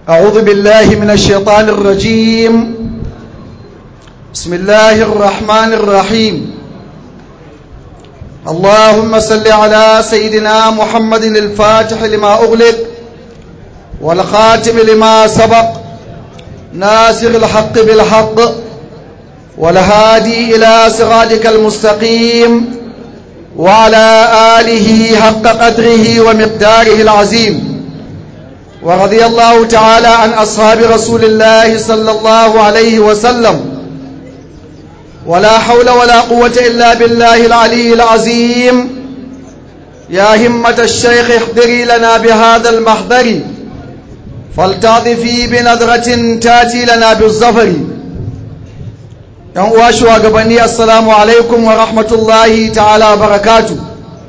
أعوذ بالله من الشيطان الرجيم بسم الله الرحمن الرحيم اللهم صل على سيدنا محمد الفاتح لما أغلق والخاتم لما سبق ناصر الحق بالحق والهادي إلى صراطك المستقيم وعلى آله حق قدره ومقداره العظيم ورضي الله تعالى عن أصحاب رسول الله صلى الله عليه وسلم ولا حول ولا قوة إلا بالله العلي العظيم يا همة الشيخ احضري لنا بهذا المحضر فلتعطفي بنظرة تاتي لنا بالظفر yan uwa shugabanni assalamu alaikum wa rahmatullahi ta'ala barakatu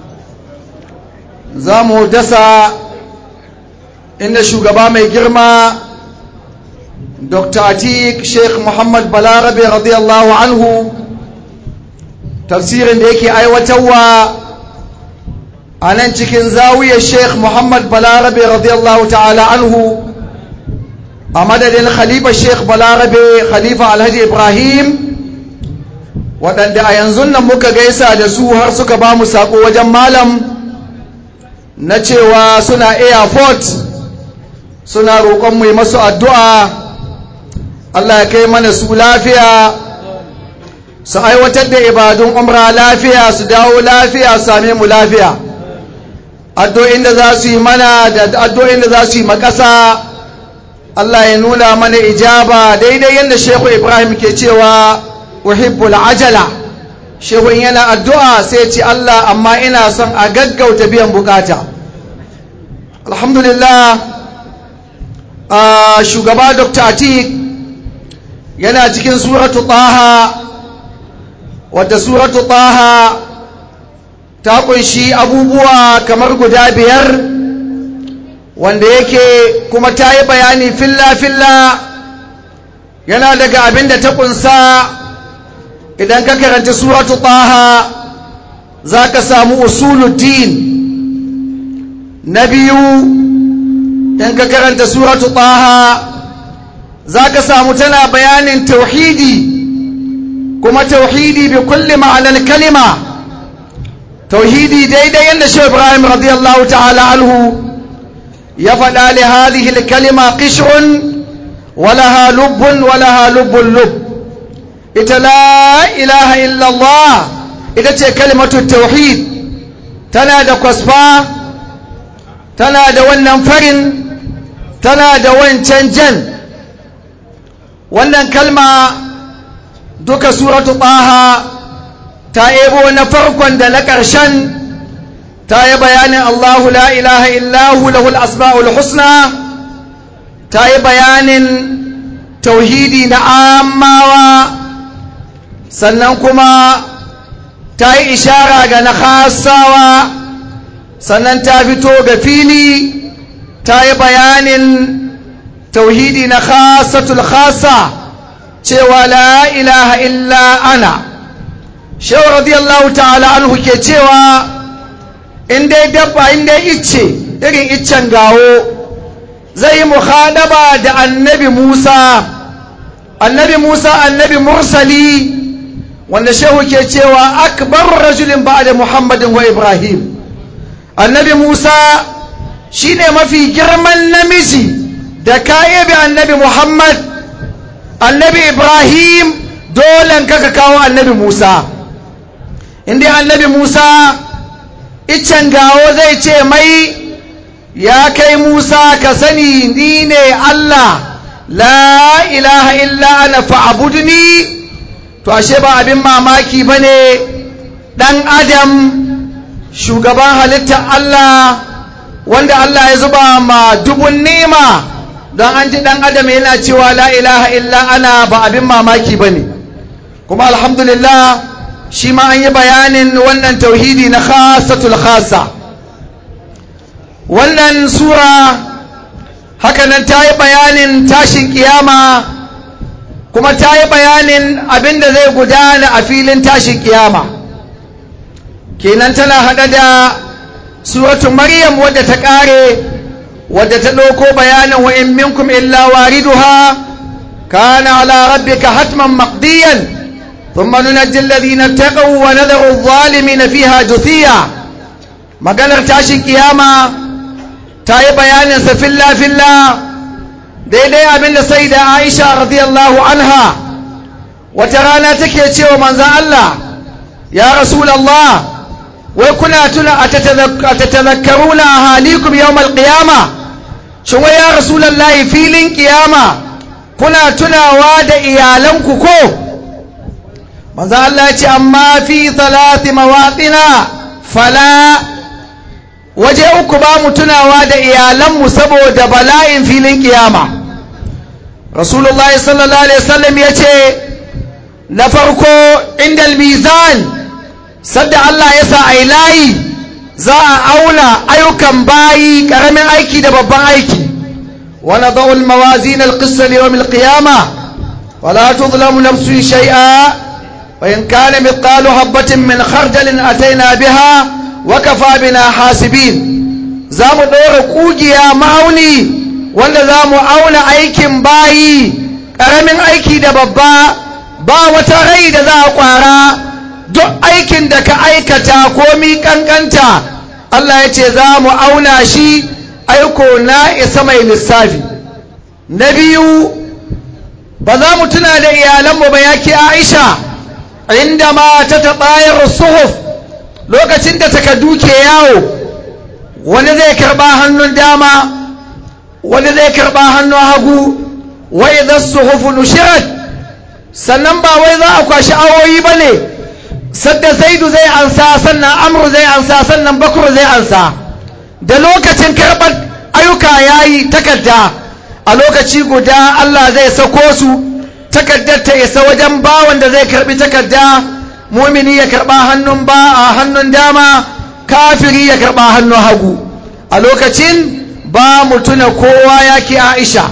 za mu dasa inda shugaba mai girma dr atik sheikh muhammad balarabe radiyallahu anhu tafsirin da yake aiwatarwa a nan cikin zawiyar sheikh muhammad balarabe radiyallahu ta'ala anhu a madadin khalifa sheikh balarabe khalifa alhaji ibrahim waɗanda a yanzu nan muka gaisa da su har suka ba mu saƙo wajen malam na cewa suna airport suna roƙon mu yi masu addu'a Allah ya kai mana su lafiya su aiwatar da ibadun umra lafiya su dawo lafiya su same mu lafiya addu'o'in da za su yi mana da addu'o'in da za su yi makasa Allah ya nuna mana ijaba daidai yadda Shehu Ibrahim ke cewa uhibbul ajala shehu in yana addu'a sai ce Allah amma ina son a gaggauta biyan bukata alhamdulillah shugaba dr atik yana cikin suratu taha wadda suratu taha ta kunshi abubuwa kamar guda biyar wanda yake kuma ta yi bayani filla-filla yana daga abin da ta kunsa idan ka karanta suratu taha za ka samu usuluddin na biyu idan ka karanta suratu taha za ka samu tana bayanin tauhidi kuma tauhidi bi kulli ma'anar kalima tauhidi daidai yadda shi ibrahim radiyallahu ta'ala anhu ya faɗa li hadhihi kalima qishrun walaha lubbun walaha lubbun lubb ita la ilaha illallah ita ce kalimatu tauhid tana da kwasfa tana da wannan farin tana da wancan jan wannan kalma duka suratu taha ta ebo na farkon da na ƙarshen ta yi bayanin allahu la ilaha illahu lahul asma'ul husna ta yi bayanin tauhidi na amawa sannan kuma ta yi ishara ga na khasawa sannan ta fito ga fili ta yi bayanin tauhidi na khasatul khasa cewa la ilaha illa ana shehu radiyallahu ta'ala anhu ke cewa in dai dabba in dai icce irin iccen gawo zai yi muhadaba da annabi musa annabi musa annabi mursali wanda shehu ke cewa akbar rajulin ba da muhammadin wa ibrahim annabi musa shine mafi girman namiji da bi annabi muhammad annabi ibrahim dole kaka kawo annabi musa inda annabi musa iccen gawo zai ce mai ya kai musa ka sani ni ne allah la ilaha illa ana fa'abudni to ashe ba abin mamaki ba ne ɗan adam shugaban halittar Allah wanda Allah ya zuba ma dubun nema don an ji ɗan adam yana cewa la ilaha illa ana ba abin mamaki ba ne kuma alhamdulillah shi ma an yi bayanin wannan tauhidi na khasatul khasa wannan sura hakanan ta yi bayanin tashin kiyama kuma ta yi bayanin abin da zai gudana a filin tashin kiyama kenan tana hada da suratu maryam wadda ta kare wadda ta ɗauko bayanin wa in minkum illa wariduha kana ala rabbika hatman maqdiyan thumma nunajji alladhina taqaw wa nadharu adh-dhalimina fiha juthiya maganar tashin kiyama ta yi bayanin sa filla filla daidai abinda sai da Aisha radiyallahu anha wata rana take cewa manzon Allah ya rasulullah wai kuna tuna a tatazakkaruna ahalikum yawmal qiyama shin wai ya rasulullahi filin kiyama kuna tunawa da iyalanku ko manzo Allah ya ce amma fi thalathi mawatina fala waje uku ba mu tunawa da iyalanmu saboda bala'in filin kiyama rasulullahi sallallahu alaihi wasallam ya ce na farko inda mizan sadda Allah ya sa ai layi za a auna ayyukan bayi karamin aiki da babban aiki wa nadau almawazin alqissa li yawm alqiyama wa la tudlamu nafsun shay'a wa in kana mithqalu habatin min khardalin ataina biha wa kafa bina hasibin zamu dora kugiya ma'auni wanda zamu auna aikin bayi karamin aiki da babba ba wata rai da za a kwara duk aikin da ka aikata komi kankanta Allah ya ce za mu auna shi aiko na isa mai lissafi na biyu ba za mu tuna da iyalanmu ba yake aisha inda ma ta taɓayar suhuf lokacin da takardu ke yawo wani zai karɓa hannun dama wani zai karɓa hannun hagu wa idan suhufu nushirat sannan ba wai za a kwashi awoyi ba ne sadda zaidu zai ansa sannan amru zai ansa sannan bakur zai ansa da lokacin karɓar ayyuka ya yi takarda a lokaci guda Allah zai sako su takardar ta isa wajen bawan da zai karɓi takarda mumini ya karɓa hannun ba a hannun dama kafiri ya karɓa hannun hagu a lokacin ba mu tuna kowa ya ki aisha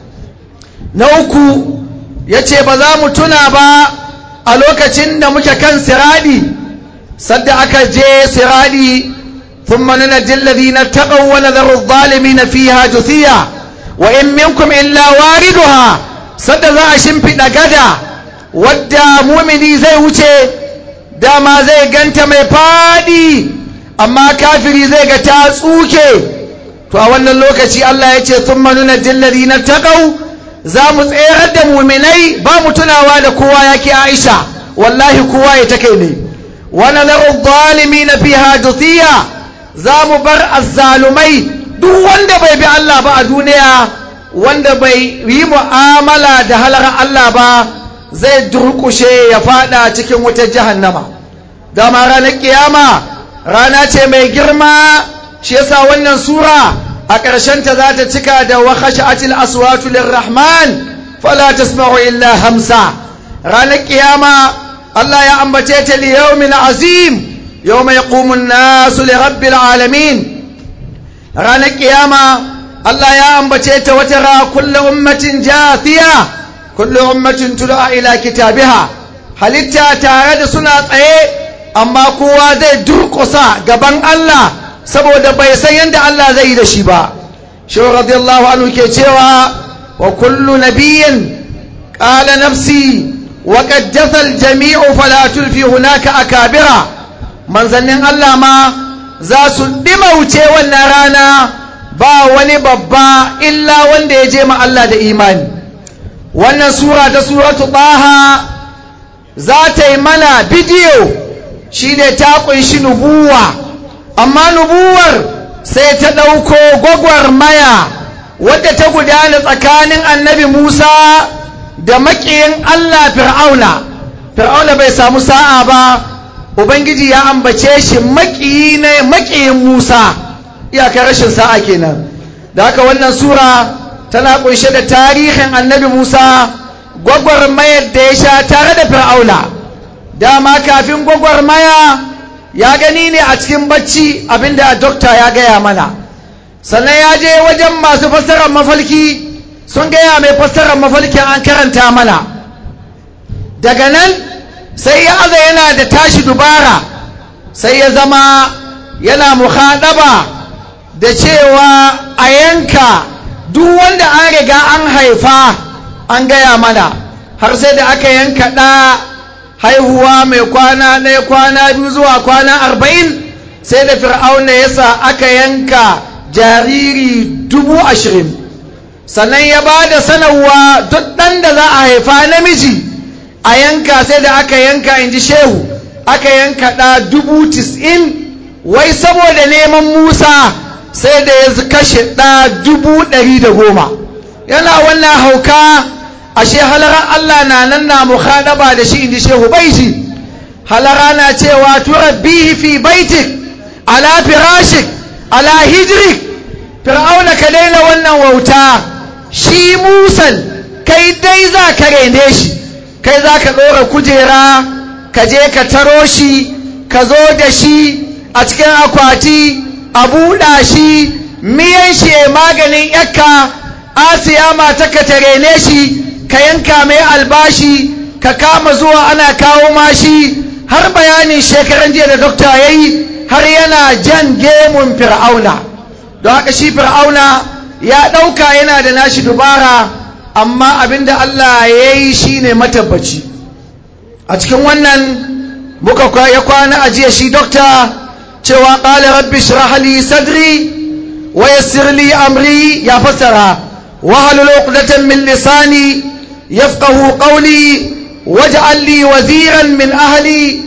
na uku ya ce ba za mu tuna ba a lokacin da muke kan siradi sadda aka je siradi ثم ننجي الذين اتقوا ونذر الظالمين فيها جثيا وإن منكم إلا واردها sadda za a shimfiɗa gada wadda mumini zai wuce dama zai ganta mai faɗi amma kafiri zai ga ta tsuke to a wannan lokaci Allah ya ce sun manuna jillari na taƙau za mu tserar da muminai ba mu tunawa da kowa yake aisha wallahi kowa ya ta kai ne wani zarar zalimi na fiha juthiya za mu bar azzalumai duk wanda bai bi Allah ba a duniya wanda bai yi mu'amala da halar Allah ba zai durkushe ya fada cikin wutar jahannama dama ranar kiyama rana ce mai girma shi yasa wannan sura a ƙarshenta za ta cika da wa khashatil aswatu lirrahman fala tasma'u illa hamsa ranar kiyama Allah ya ambace ta li yawmin azim yawma yaqumu an-nasu li rabbil alamin ranar kiyama Allah ya ambace ta wata ra kullu ummatin jathiya kullu ummatin tud'a ila kitabiha halitta tare da suna tsaye amma kowa zai durƙusa gaban Allah saboda bai san yadda Allah zai yi da shi ba shi radiyallahu anhu ke cewa wa kullu nabiyyin qala nafsi wa qad jatha al-jami'u fala tulfi hunaka akabira manzannin Allah ma za su wuce wannan rana ba wani babba illa wanda ya je ma Allah da imani wannan sura ta suratu taha za ta yi mana bidiyo shi ne ta kunshi nubuwa amma nubuwar sai ta ɗauko gwagwarmaya wadda ta gudana tsakanin annabi musa da maƙiyin allah fir'auna fir'auna bai samu sa'a ba ubangiji ya ambace shi maƙiyi ne maƙiyin musa iyakar rashin sa'a kenan da haka wannan sura tana kunshe da tarihin annabi musa gwagwarmayar da ya sha tare da fir'auna dama kafin gwagwarmaya ya gani ne a cikin bacci abinda dokta ya gaya mana sannan ya je wajen masu fassarar mafalki sun gaya mai fassarar mafalkin an karanta mana daga nan sai ya aza yana da tashi dubara sai ya zama yana muhadaba da cewa a yanka duk wanda an riga an haifa an gaya mana har sai da aka yanka ɗa haihuwa mai kwana ɗaya kwana biyu zuwa kwana arba'in sai da fir'auna ya sa aka yanka jariri dubu ashirin sannan ya ba da sanarwa duk ɗan da za a haifa namiji a yanka sai da aka yanka in ji shehu aka yanka ɗa dubu tis'in wai saboda neman musa sai da ya kashe ɗa dubu ɗari da goma yana wannan hauka ashe halarar allah na nan na mukhadaba da shi in ji shehu bai ji halara na cewa turabbihi fi baitik ala firashik ala hijrik fir'auna ka daina wannan wauta shi musan kai dai za ka rene shi kai za ka ɗora kujera ka je ka taro shi ka zo da shi a cikin akwati a buɗa shi miyan shi ya maganin yakka asiya mata ka ta rene shi ka yanka mai albashi ka kama zuwa ana kawo mashi har bayanin shekaran jiya da dokta ya yi har yana jan gemun fir'auna don haka shi fir'auna ya ɗauka yana da nashi dubara amma abinda Allah ya yi shi ne matabbaci a cikin wannan muka ya kwana a jiya shi dokta cewa ƙala rabbi shirahali sadri wa yassir li amri ya fassara wahalul uqdatan min lisani yafqahu qawli waj'al li waziran min ahli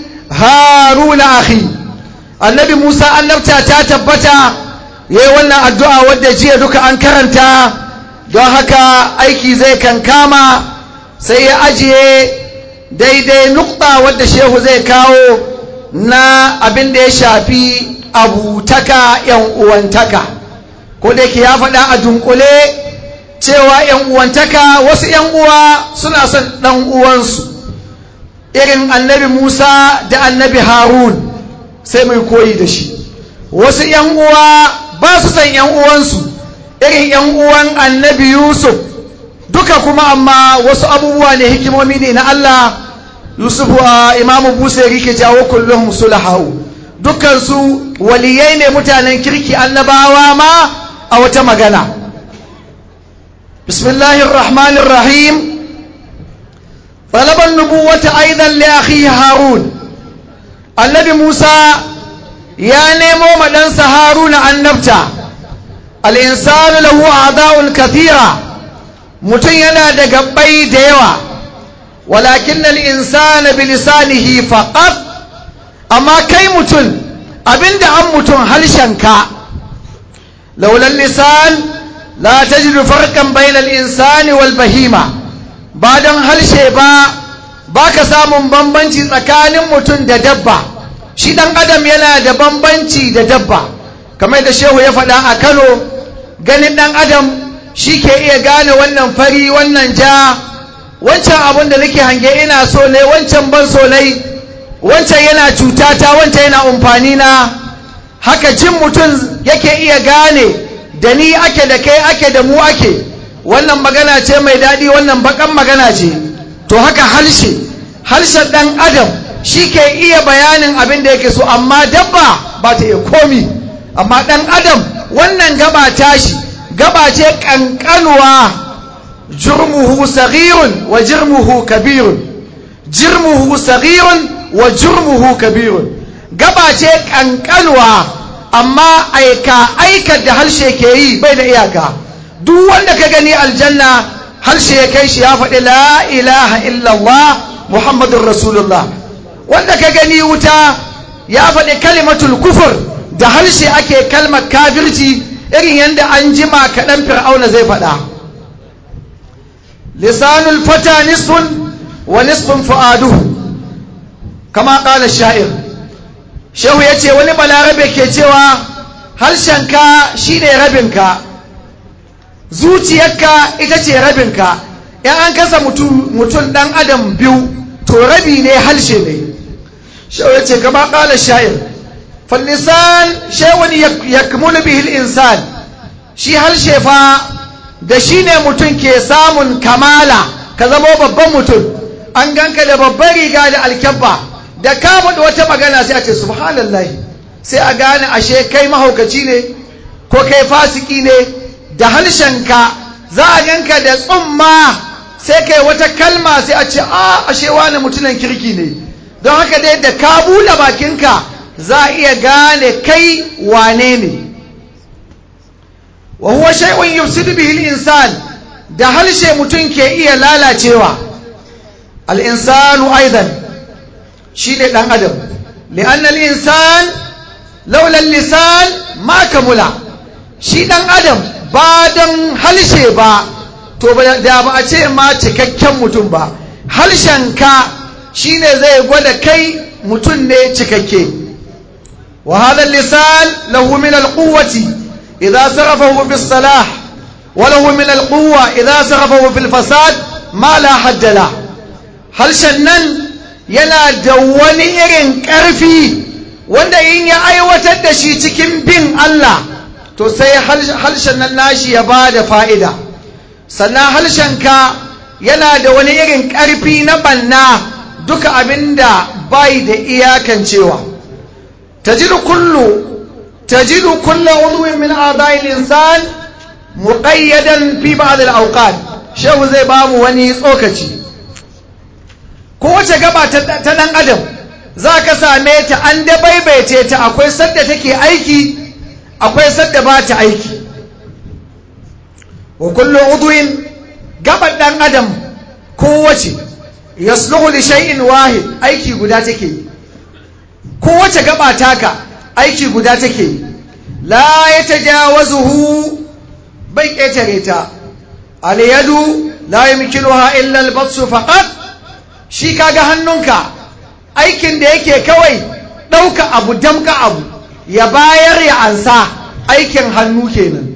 haruna akhi annabi musa annabta ta tabbata yayi wannan addu'a wadda jiya duka an karanta don haka aiki zai kankama sai ya ajiye daidai nukta wadda shehu zai kawo na abin da ya shafi abutaka yan uwantaka ko da yake ya faɗa a dunkule cewa yan uwantaka wasu yan uwa suna son ɗan uwansu irin annabi musa da annabi harun sai mai koyi da shi wasu yan uwa ba su son yan uwansu irin yan uwan annabi yusuf duka kuma amma wasu abubuwa ne hikimomi ne na allah yusuf a imamu busari ke jawo kullum sulahau dukansu waliyai ne mutanen kirki annabawa ma a wata magana bismillahir rahmanir rahim طلب النبوة أيضا لأخيه هارون النبي موسى يا نيمو مدنس هارون عن نبتا الإنسان له أعضاء كثيرة متينا دقبي ديوة ولكن الإنسان بلسانه فقط أما كي متن أبند أم متن هل شنكا لولا اللسان لا تجد فرقا بين الإنسان والبهيمة ba don harshe ba ba ka samun bambanci tsakanin mutum da dabba shi ɗan adam yana da bambanci da dabba kamar da shehu ya faɗa a kano ganin ɗan adam shi ke iya gane wannan fari wannan ja wancan abin da nake hange ina so ne wancan ban so ne wancan yana cutata wancan yana amfani na haka jin mutum yake iya gane da ni ake da kai ake da mu ake wannan magana ce mai daɗi wannan bakan magana ce to haka harshe harshen ɗan adam shi ke iya bayanin abin da yake so amma dabba ba ta iya komi amma ɗan adam wannan gaba tashi gaba ce ƙanƙanuwa jurmuhu saghirun wa jirmuhu kabirun jirmuhu saghirun wa jurmuhu kabirun gaba ce ƙanƙanuwa amma aika aikar da harshe ke yi bai da iyaka duk wanda ka gani aljanna harshe ya kai shi ya faɗi la ilaha illallah muhammadun rasulullah wanda ka gani wuta ya faɗi kalimatul kufur da harshe ake kalmar kafirci irin yadda an jima kaɗan fir'auna zai faɗa lisanul fata nisfun wa nisfun fu'aduhu kama ƙala sha'ir shehu ya ce wani balarabe ke cewa harshenka shine rabinka zuciyarka ita ce rabinka in an kasa mutum dan adam biyu to rabi ne halshe ne shawar ya ce gaba kala sha'ir fallisan shawar ya kamuna bihil insan shi halshe fa da shi ne mutum ke samun kamala ka zama babban mutum an ganka da babban riga da alkyabba da ka faɗi wata magana sai a ce subhanallahi sai a gane ashe kai mahaukaci ne ko kai fasiki ne da harshenka za a ganka da tsumma sai kai wata kalma sai a ce a ashe wani mutumin kirki ne don haka dai da ka buɗe bakinka za a iya gane kai wane ne wa huwa shay'un yufsidu bihi al-insan da harshe mutum ke iya lalacewa al-insanu aidan shine dan adam li'anna al-insan laula al-lisan ma kamula shi dan adam ba dan harshe ba to da ba a ce ma cikakken mutum ba harshenka shine zai gwada kai mutum ne cikakke wa hadha al-lisan lahu min al-quwwati idha sarafahu bis salah wa lahu min al-quwwa idha sarafahu fil fasad ma la hadda la harshen nan yana da wani irin ƙarfi wanda in ya aiwatar da shi cikin bin Allah to sai harshen nan nashi ya ba da fa'ida sannan harshenka yana da wani irin ƙarfi na banna duka abinda bai da iyakancewa tajidu kullu tajidu kullu udwin min a'dha'il insan muqayyadan fi ba'd al-awqat shehu zai ba mu wani tsokaci kowace gaba ta dan adam za ka same ta an da baibaice ta akwai sadda take aiki akwai sadda ba ta aiki wa kullu udwin gaban dan adam kowace yasluhu li shay'in wahid aiki guda take yi kowace gaba taka aiki guda take yi la yatajawazuhu bai ketare ta al yadu la yumkinuha illa al batsu faqat shi kaga hannunka aikin da yake kawai ɗauka abu damka abu ya bayar ya ansa aikin hannu kenan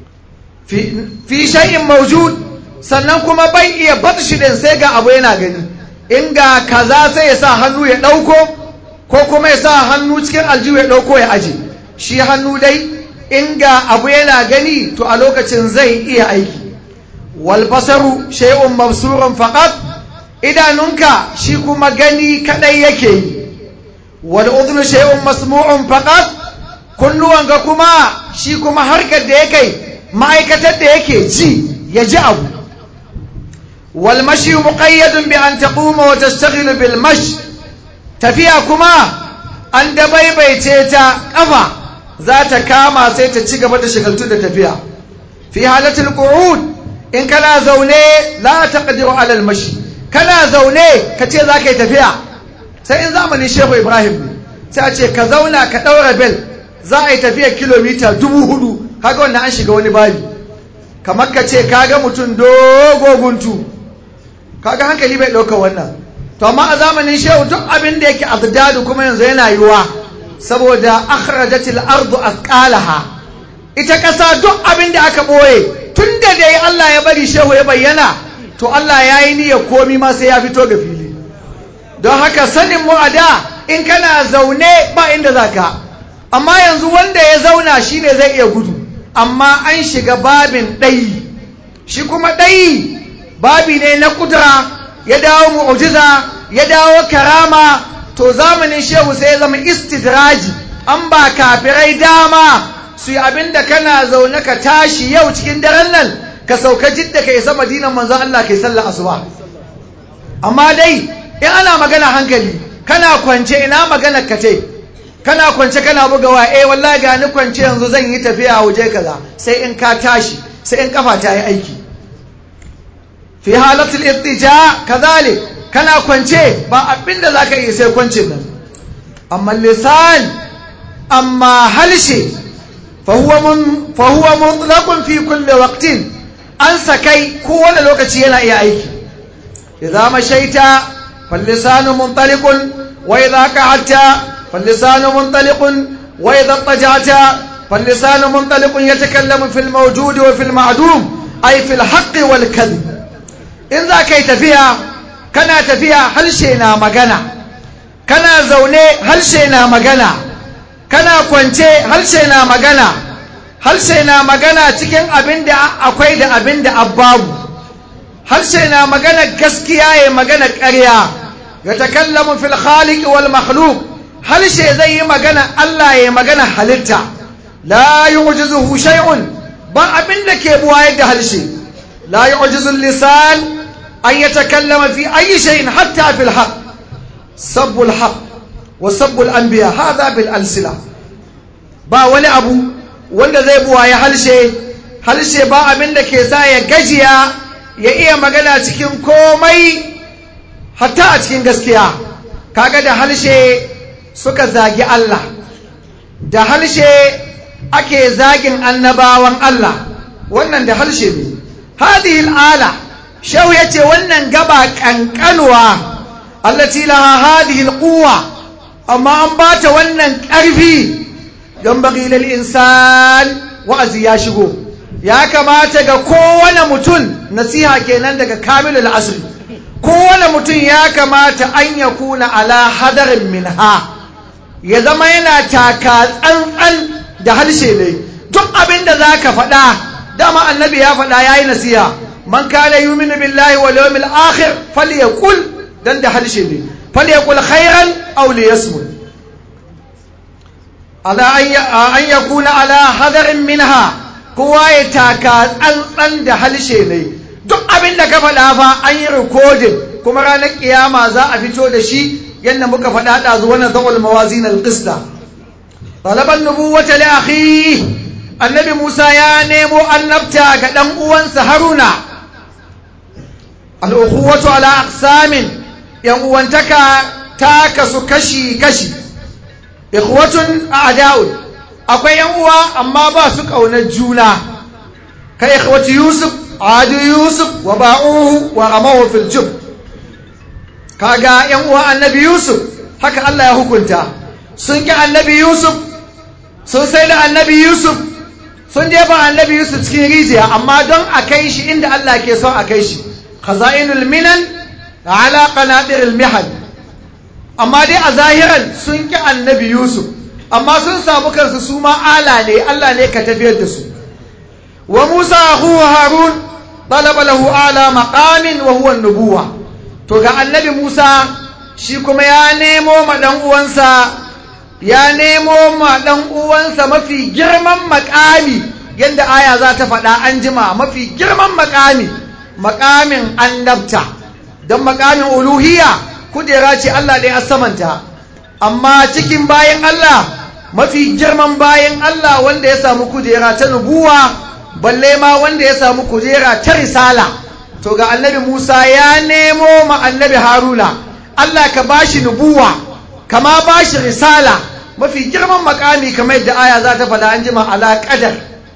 fi shay'in mawjud sannan kuma bai iya batshi din sai ga abu yana gani in ga kaza sai ya sa hannu ya ɗauko ko kuma ya sa hannu cikin aljihu ya ɗauko ya aje shi hannu dai in ga abu yana gani to a lokacin zai iya aiki wal basaru shay'un mabsurun faqat idanunka shi kuma gani kadai yake yi wal udhnu shay'un masmu'un faqat kunnuwanka kuma shi kuma harkar da yake ma'aikatar da yake ji ya ji abu wal mashi muqayyadun bi an taquma wa tashtaghil bil mash tafiya kuma an dabaibaice ta kafa za ta kama sai ta ci gaba da shigaltu da tafiya fi halatul qu'ud in kana zaune la taqdiru ala al mashi kana zaune ka ce za ka yi tafiya sai in zamanin shehu ibrahim ne sai a ce ka zauna ka ɗaura bel za a yi tafiya kilomita dubu hudu kaga wannan an shiga wani babi kamar ka ce kaga mutum dogo guntu kaga hankali bai ɗauka wannan to amma a zamanin shehu duk abin da yake azdadu kuma yanzu yana yiwa saboda akhrajatil ardu asqalaha ita ƙasa duk abin da aka ɓoye tun da dai Allah ya bari shehu ya bayyana to Allah ya yi niyyar komi ma sai ya fito ga fili don haka sanin mu a da in kana zaune ba inda za ka amma yanzu wanda ya zauna shi ne zai iya gudu amma an shiga babin ɗayi shi kuma ɗayi babi ne na kudura ya dawo mu'ujiza ya dawo karama to zamanin shehu sai ya zama istidraji an ba kafirai dama su yi abin da kana zaune ka tashi yau cikin daren nan ka sauka jidda ka isa madinan manzon Allah kai sallar asuba amma dai in ana magana hankali kana kwance ina magana ka ce kana kwance kana bugawa eh wallahi ga ni kwance yanzu zan yi tafiya waje kaza sai in ka tashi sai in kafa ta yi aiki fi halatul ittija kazalik kana kwance ba abinda zaka yi sai kwancin nan amma lisan amma halshe fa huwa mun fa huwa mutlaqun fi kulli waqtin an sakai kowane lokaci yana iya aiki idza mashaita fal lisanu muntaliqun wa idza qa'adta fal lisanu muntaliqun wa idza tajata fal lisanu muntaliqun yatakallamu fil mawjud wa fil ma'dum ay fil haqq wal kadhib in za kai tafiya kana tafiya harshe na magana kana zaune harshe na magana kana kwance harshe na magana harshe na magana cikin abin da akwai da abin da ababu harshe na magana gaskiya ya magana ƙarya ya takallamu fil khaliq wal makhluq harshe zai yi magana Allah ya magana halitta la yu'jizuhu shay'un ba abin da ke buwaye da harshe la yu'jizu lisan an yatakallama fi ayi shay'in hatta fil haqq sabbu al haqq wa sabbu al anbiya hadha bil alsila ba wani abu wanda zai buwaye harshe harshe ba abin da ke sa ya gajiya ya iya magana cikin komai hatta a cikin gaskiya kaga da harshe suka zagi Allah da harshe ake zagin annabawan Allah wannan da harshe ne hadhihi ala shau yace wannan gaba kankanuwa allati laha hadhihi alquwa amma an bata wannan karfi don bagi lil insan wa'azi ya shigo ya kamata ga kowane mutum nasiha kenan daga kamilul asri kowane mutum ya kamata an ya kuna ala hadarin minha ya zama yana taka tsantsan da harshe ne duk abin da za ka faɗa dama annabi ya faɗa ya yi nasiha man kana yuminu billahi wal yawmil akhir falyaqul dan da harshe ne falyaqul khairan aw liyasmut ala an yakuna ala hadarin minha kowa ya taka tsantsan da harshe ne duk abin da ka faɗa fa an yi rikodin kuma ranar kiyama za a fito da shi yadda muka faɗa da zuwa na zawal mawazin alƙista talaban nubuwata li akhi annabi Musa ya nemo annabta ga ɗan uwansa Haruna al'ukhuwatu ala aqsamin yan uwantaka ta kasu kashi kashi ikhwatun a'da'un akwai yan uwa amma ba su kaunar juna kai ikhwatu Yusuf adu Yusuf wa ba'uhu wa ramahu fil jub kaga yan uwa annabi Yusuf haka Allah ya hukunta sun ki annabi Yusuf sun sai da annabi Yusuf sun jefa annabi Yusuf cikin rijiya amma don a kai shi inda Allah ke son a kai shi khaza'inul minan ala qanadiril mihal amma dai a zahiran sun ki annabi Yusuf amma sun samu kansu su ma ala ne Allah ne ka tafiyar da su wa Musa huwa Harun talaba lahu ala maqamin wa huwa nubuwa to ga annabi Musa shi kuma ya nemo ma dan uwansa ya nemo ma dan uwansa mafi girman makami yadda aya za ta faɗa an jima mafi girman makami makamin annabta don makamin uluhiyya kujera ce Allah ɗaya a samanta amma cikin bayan Allah mafi girman bayan Allah wanda ya samu kujera ta nubuwa balle ma wanda ya samu kujera ta risala to ga annabi Musa ya nemo ma annabi Haruna Allah ka bashi nubuwa kama bashi risala mafi girman makami kamar yadda aya za ta faɗa an jima ala qadar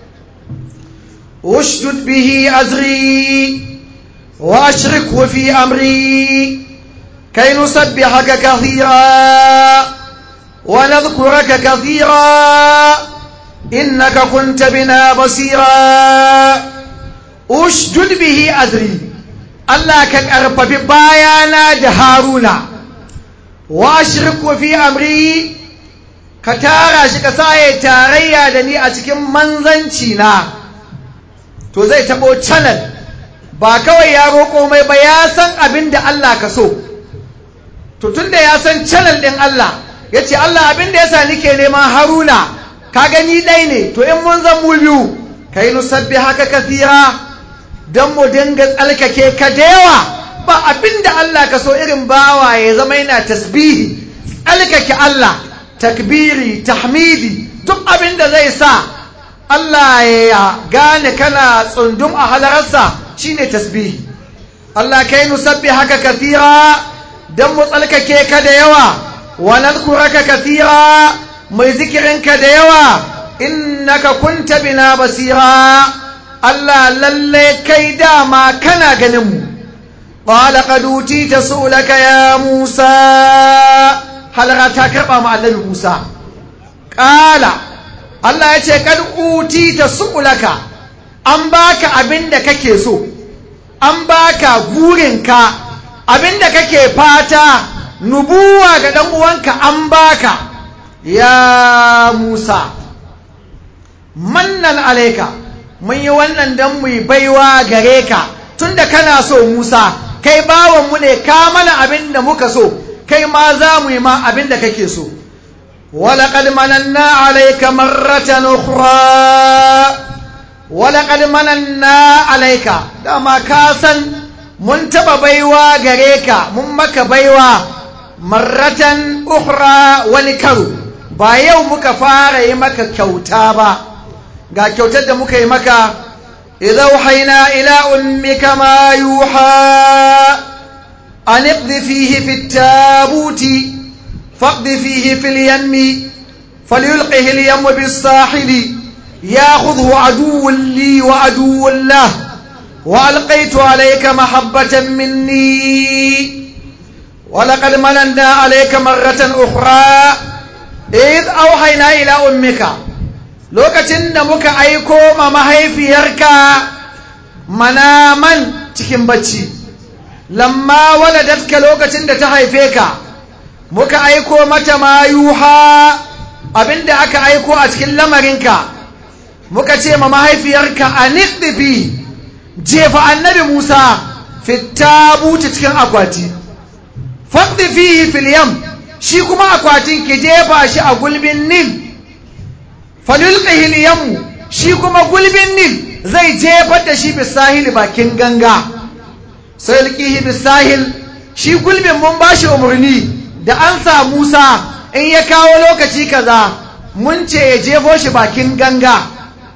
ushdud bihi azri wa ashrikhu fi amri kay nusabbihaka kathira wa nadhkuraka kathira innaka kunta bina basira ushdud bihi azri Allah ka karfafi bayana da Haruna wa ashriku fi amri ka tara shi ka saye tarayya da ni a cikin manzanci na to zai tabo channel ba kawai ya roƙo mai ba ya san abin da Allah ka so to tunda ya san channel din Allah ya ce Allah abin da yasa nike neman Haruna ka gani ɗai ne to in mun zan mu biyu kai nusabbi haka kasira don mu dinga tsalkake ka da yawa ba abin da Allah ka so irin bawa ya zama yana tasbihi tsalkake Allah takbiri tahmidi duk abin da zai sa Allah ya gane kana tsundum a halararsa shine tasbihi Allah kai nusabbi haka kathira dan mu tsalkake ka da yawa wa nadhkuraka kathira mai zikirinka da yawa innaka kunta bina basira Allah lalle kai dama kana ganin mu qala qad utita su'laka ya Musa halara ta karɓa ma annabi Musa ƙala Allah ya ce kad uti ta su'ulaka an baka abin da kake so an baka burinka abin da kake fata nubuwa ga ɗan uwanka an baka ya Musa mannan alaika mun yi wannan don mu yi baiwa gare ka tunda kana so Musa kai bawanmu ne ka mana abin da muka so kai ma za mu yi ma abin da kake so ولقد مننا عليك مرة أخرى ولقد مننا عليك دما كاسن mun taɓa baiwa gare ka mun maka baiwa marratan ukhra wani karo ba yau muka fara yi maka kyauta ba ga kyautar da muka yi maka idza wahayna ila ummika ma yuha an iqdi fihi fi tabuti faqdi fihi fil yammi falyulqihi al yammu bis sahili ya'khudhu aduwwun li wa aduwwun lahu وألقيت عليك محبة مني ولقد مننا عليك مرة أخرى إذ أوحينا إلى أمك lokacin da muka aiko ma mahaifiyarka manaman cikin bacci lamma waladatka lokacin da ta haife ka muka aiko mata mayuha abinda aka aiko a cikin lamarinka muka ce ma mahaifiyarka a niɗifi jefa annabi Musa fitabuta cikin akwati faqdi fihi fil yam shi kuma akwatin ki jefa shi a gulbin Nil falulqihi al yam shi kuma gulbin Nil zai jefar da shi bisahil bakin ganga sai alqihi bisahil shi gulbin mun bashi umurni da an sa Musa in ya kawo lokaci kaza mun ce ya jefo shi bakin ganga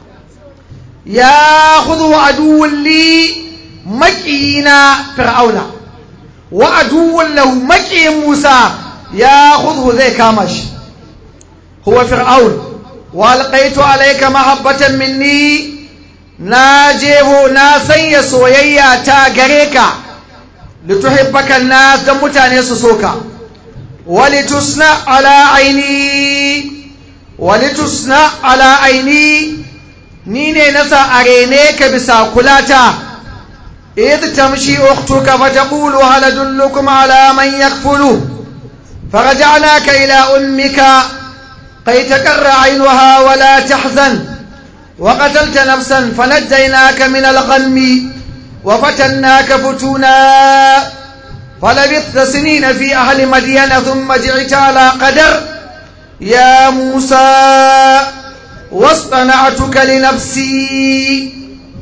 ya khudhu aduwwun li maƙiyina fir'auna wa aduwwun lahu maƙiyin Musa ya khudhu zai kama shi huwa fir'aun wa alqaitu alayka mahabbatan minni na jeho na sanya soyayya ta gare ka lituhibbaka nas dan mutane su soka walitusna ala aini walitusna ala aini ni ne nasa a rene ka bisa kulata idh tamshi ukhtuka fataqulu hal adullukum ala man yakfulu faraja'naka ila ummika kay takarra 'aynuha wa la tahzan wa qatalta nafsan fanajjaynaka min al-ghammi wa fatannaka futuna فلبثت سنين في أهل مدين ثم جئت على قدر يا موسى واصطنعتك لنفسي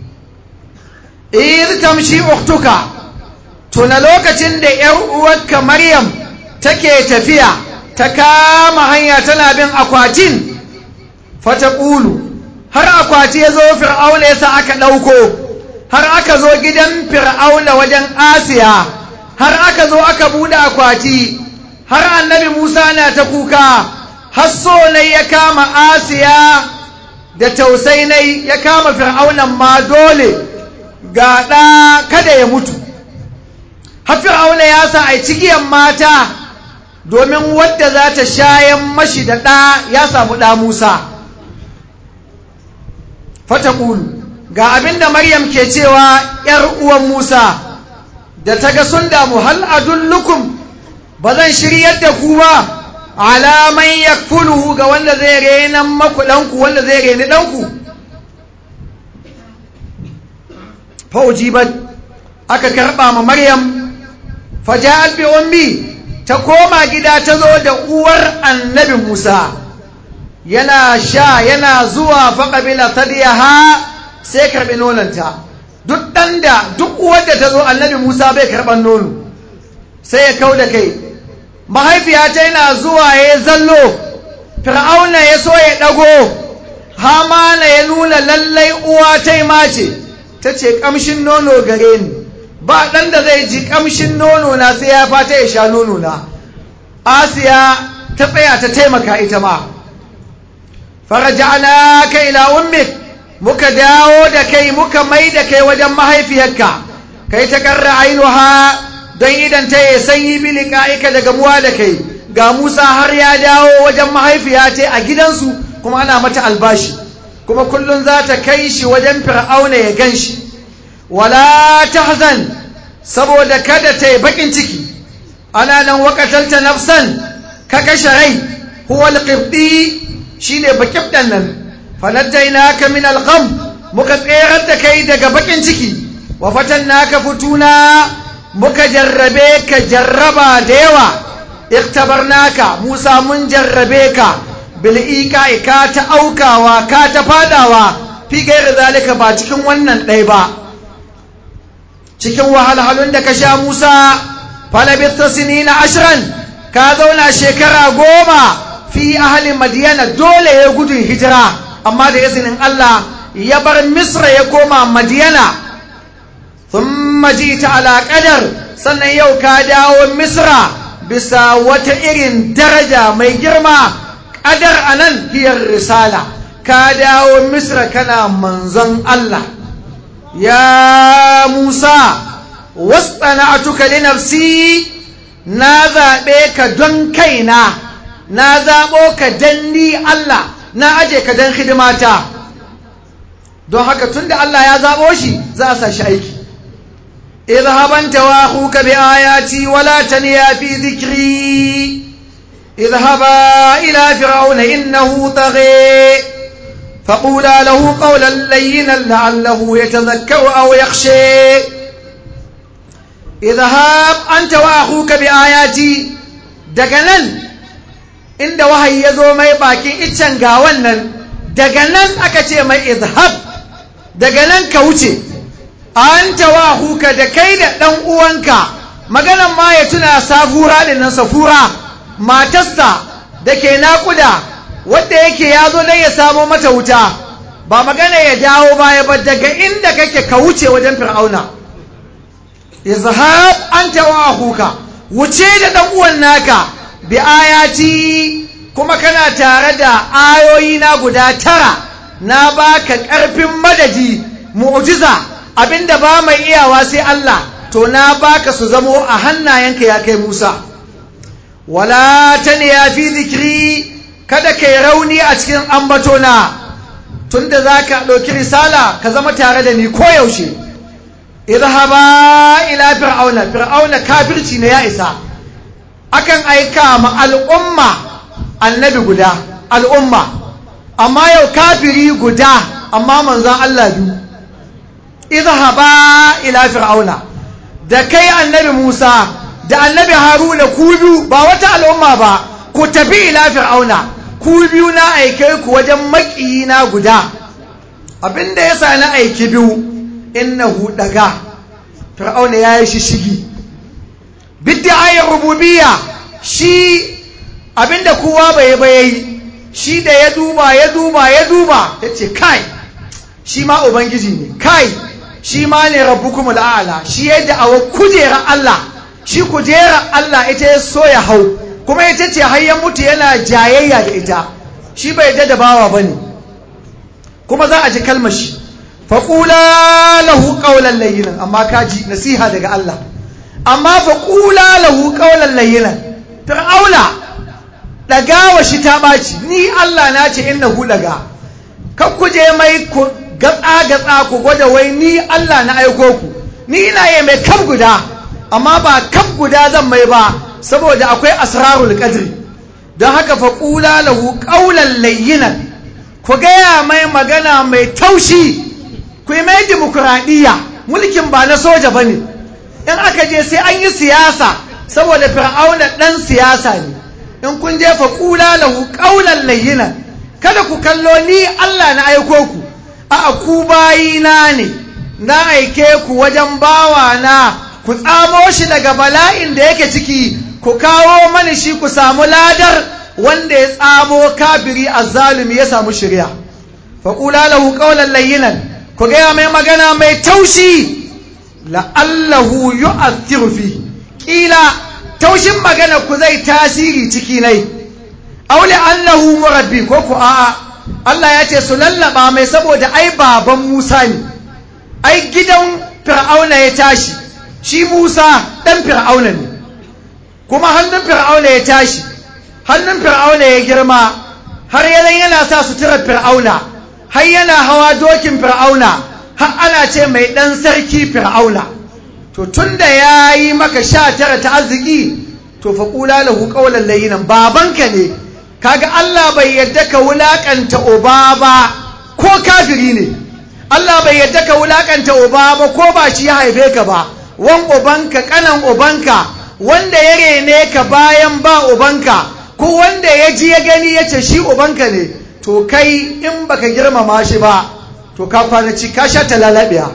إذ تمشي أختك تنلوك تند يرؤوك مريم تكي تفيا تكام هيا تنابين أكواتين فتقول har akwati ya zo fir'auna ya sa aka ɗauko har aka zo gidan fir'auna wajen asiya har aka zo aka buɗe akwati har annabi musa na ta kuka har so ne ya kama asiya da tausainai ya kama fir'aunan ma dole ga ɗa kada ya mutu har fir'auna ya sa a cigiyan mata domin wadda za ta shayan mashi da ɗa ya samu ɗa musa fatakulu ga abinda maryam ke cewa ‘yar uwan musa da ta ga sun damu hal adullukum ba zan shiryar da ku ba alaman yakfuluhu ga wanda zai renan maku ɗanku wanda zai reni ɗanku faujibat aka karɓa ma maryam faja'at bi ummi ta koma gida ta zo da uwar annabi musa yana sha yana zuwa faƙabila tadiyaha sai karɓi nonanta duk ɗan da duk uwar da ta zo annabi musa bai karɓar nono sai ya kau da kai mahaifiyata yana zuwa ya zallo fir'auna ya so ya ɗago hamana ya nuna lallai uwa ta mace ta ce ƙamshin nono gare ni ba ɗan da zai ji ƙamshin nono na sai ya fata ya sha nono na asiya ta tsaya ta taimaka ita ma faraja'naka ila ummik muka dawo da kai muka mai da kai wajen mahaifiyarka kai ta karra ainuha don idan ta yi sanyi bilika'ika daga muwa da kai ga Musa har ya dawo wajen mahaifiya ta a gidansu kuma ana mata albashi kuma kullum za ta kai shi wajen fir'auna ya gan shi wala tahzan saboda kada ta yi bakin ciki ana nan wakatalta nafsan ka kashe rai huwa alqibdi shine bakibdan nan fanajjaynaka min algham muka tserar da kai daga bakin ciki wa fatannaka futuna muka jarrabe ka jarraba da yawa iktabarnaka Musa mun jarrabe ka bil'iƙa ka ta aukawa ka ta fadawa fi gairi zalika ba cikin wannan ɗai ba cikin wahalhalun da ka sha musa falabista sinina ashirin ka zauna shekara goma fi ahalin madiyana dole ya gudun hijira amma da izinin Allah ya bar misra ya koma madiyana sun maji ta alaƙadar sannan yau ka dawo misra bisa wata irin daraja mai girma ƙadar a nan hiyar risala ka dawo misra kana manzon Allah ya musa wasana'atuka li nafsi na zaɓe ka don kaina na zaɓo ka dan ni Allah na aje ka dan hidimata don haka tunda Allah ya zaɓo shi za a sa shi aiki اذهبا تواخوك بآياتي ولا تنيا في ذكري اذهبا إلى فرعون إنه طغي فقولا له قولا لينا لعله يتذكر أو يخشي اذهب أنت وأخوك بآياتي دقنا عند وهي يزو ما يباكي إتشان قاونا دقنا أكتي ما اذهب دقنا كوتي anta wa huka da kai da ɗan uwanka maganan ma ya tuna safura da nan safura matarsa da ke naƙuda wadda yake ya zo don ya samo mata wuta ba magana ya dawo baya ba daga inda kake ka wuce wajen fir'auna izhab anta wa huka wuce da ɗan uwan naka bi ayati kuma kana tare da ayoyi na guda tara na baka ƙarfin madadi mu'jiza abinda ba mai iyawa sai Allah to na baka su zamo a hannayenka ya kai Musa wala taniya fi zikri kada kai rauni a cikin ambatona tunda zaka ɗauki risala ka zama tare da ni koyaushe idhaba ila fir'auna fir'auna kafirci ne ya isa akan aika ma al'umma annabi guda al'umma amma yau kafiri guda amma manzon Allah biyu izhaba ila fir'auna da kai annabi Musa da annabi Haruna ku biyu ba wata al'umma ba ku tafi ila fir'auna ku biyu na aike ku wajen makiyina guda abinda yasa na aiki biyu innahu daga fir'auna yayi shishigi bid'a'ir rububiyya shi abinda kowa bai bayi shi da ya duba ya duba ya duba yace kai shi ma ubangiji ne kai shi ma ne rabbukum al'ala shi yadda a kujerar Allah shi kujerar Allah ita ya so ya hau kuma ita ce har ya mutu yana jayayya da ita shi bai da bawa bane kuma za a ji kalmar shi faqula lahu qawlan layyinan amma kaji nasiha daga Allah amma faqula lahu qawlan layyinan fir'auna dagawa shi ta baci ni Allah na ce innahu daga kakkuje mai gatsa-gatsa ku gwada wai ni Allah na aiko ku ni ina yi mai kaf guda amma ba kaf guda zan mai ba saboda akwai asrarul qadri don haka fa qula lahu qawlan layyinan ku gaya mai magana mai taushi ku yi mai dimokuraɗiyya mulkin ba na soja bane in aka je sai an yi siyasa saboda fir'auna ɗan siyasa ne in kun je fa qula lahu qawlan layyinan kada ku kallo ni Allah na aiko ku a ku bayina ne na aike ku wajen bawa na ku tsamo shi daga bala'in da yake ciki ku kawo mani shi ku samu ladar wanda ya tsamo kafiri azzalumi ya samu shirya faƙula lahu ƙaunar layyinan ku gaya mai magana mai taushi la'allahu yu'athiru fi ƙila taushin magana ku zai tasiri ciki nai aule annahu murabbi ko ku a'a Allah ya ce su lallaba mai saboda ai baban Musa ne ai gidan fir'auna ya tashi shi Musa dan fir'auna ne kuma hannun fir'auna ya tashi hannun fir'auna ya girma har yana yana sa suturar fir'auna har yana hawa dokin fir'auna har ana ce mai dan sarki fir'auna to tunda ya yi maka sha tara ta arziki to faƙula lahu ƙaunar layinan babanka ne kaga Allah bai yadda ka wulakanta uba ba ko kafiri ne Allah bai yadda ka wulakanta uba ba ko ba shi ya haife ka ba wan ubanka kanan ubanka wanda ya rene ka bayan ba ubanka ko wanda ya ji ya gani ya ce shi ubanka ne to kai in baka girmama shi ba to ka kwanaci ka sha talalabiya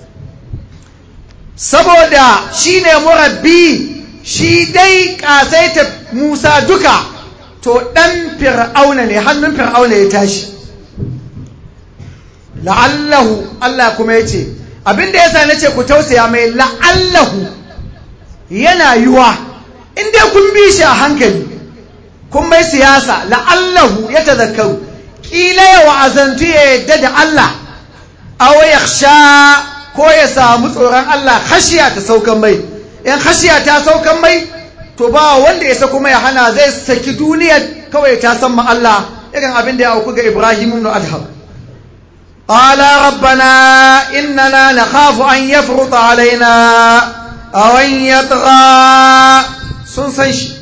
saboda shi ne murabbi shi dai ƙasaita musa duka to ɗan fir'auna ne hannun fir'auna ya tashi la'allahu Allah kuma ya ce abinda ya sa na ce ku tausaya mai la'allahu yana yiwa inda kun bi shi a hankali kun mai siyasa la'allahu ya tazakkaru ƙila ya wa'azantu ya yadda da Allah aw yakhsha ko ya samu tsoron Allah khashiya ta saukan mai in khashiya ta saukan mai to ba wanda ya kuma ya hana zai saki duniya kawai ta san ma Allah irin abin da ya auku ga Ibrahim ibn Adham qala rabbana innana nakhafu an yafruta alaina aw an yatgha sun san shi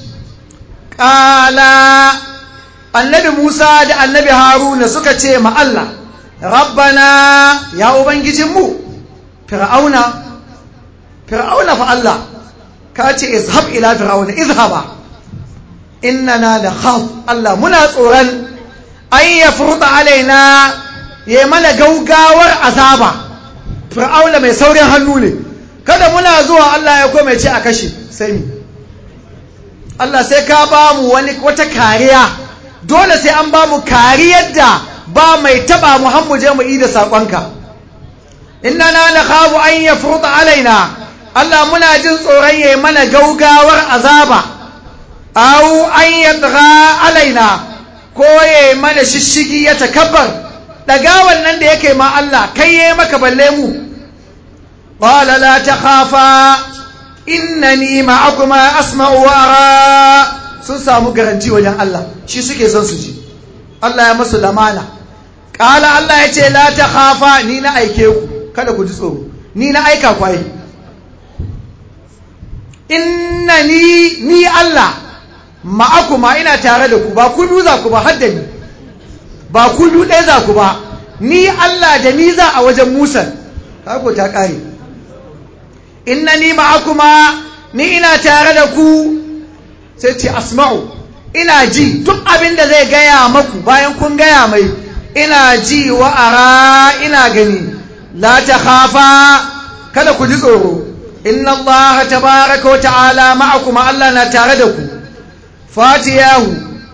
qala annabi Musa da annabi Haruna suka ce ma Allah rabbana ya ubangijinmu fir'auna fir'auna fa Allah ka ce izhab ila fir'auna izhaba innana la khaf Allah muna tsoron an ya furta alaina ya mana gaugawar azaba fir'auna mai saurin hannu ne kada muna zuwa Allah ya kome ce a kashe sai mi Allah sai ka ba mu wani wata kariya dole sai an ba mu kariyar da ba mai taba mu har mu je mu yi da saƙonka inna na na khafu an ya furta alaina Allah muna jin tsoron yayi mana gaugawar azaba au an yadgha alaina ko yayi mana shishigi ya takabbar dagawan nan da yake ma Allah kai yayi maka balle mu qala la takhafa innani ma'akuma asma'u wa ara sun samu garanti wajen Allah shi suke son su ji Allah ya masu lamana qala Allah ya ce la takhafa ni na aike ku kada ku ji tsoro ni na aika ku ai innani ni Allah ma'akuma ina tare da ku ba ku duza ku ba har da ni ba ku ɗaya za ku ba ni Allah da ni za a wajen Musa kako ta ƙare innani ma'akuma ni ina tare da ku sai ce asma'u ina ji duk abin da zai gaya maku bayan kun gaya mai ina ji wa ara ina gani la ta khafa kada ku ji tsoro inna Allah tabaraka wa ta'ala ma'akuma Allah na tare da ku fatiyahu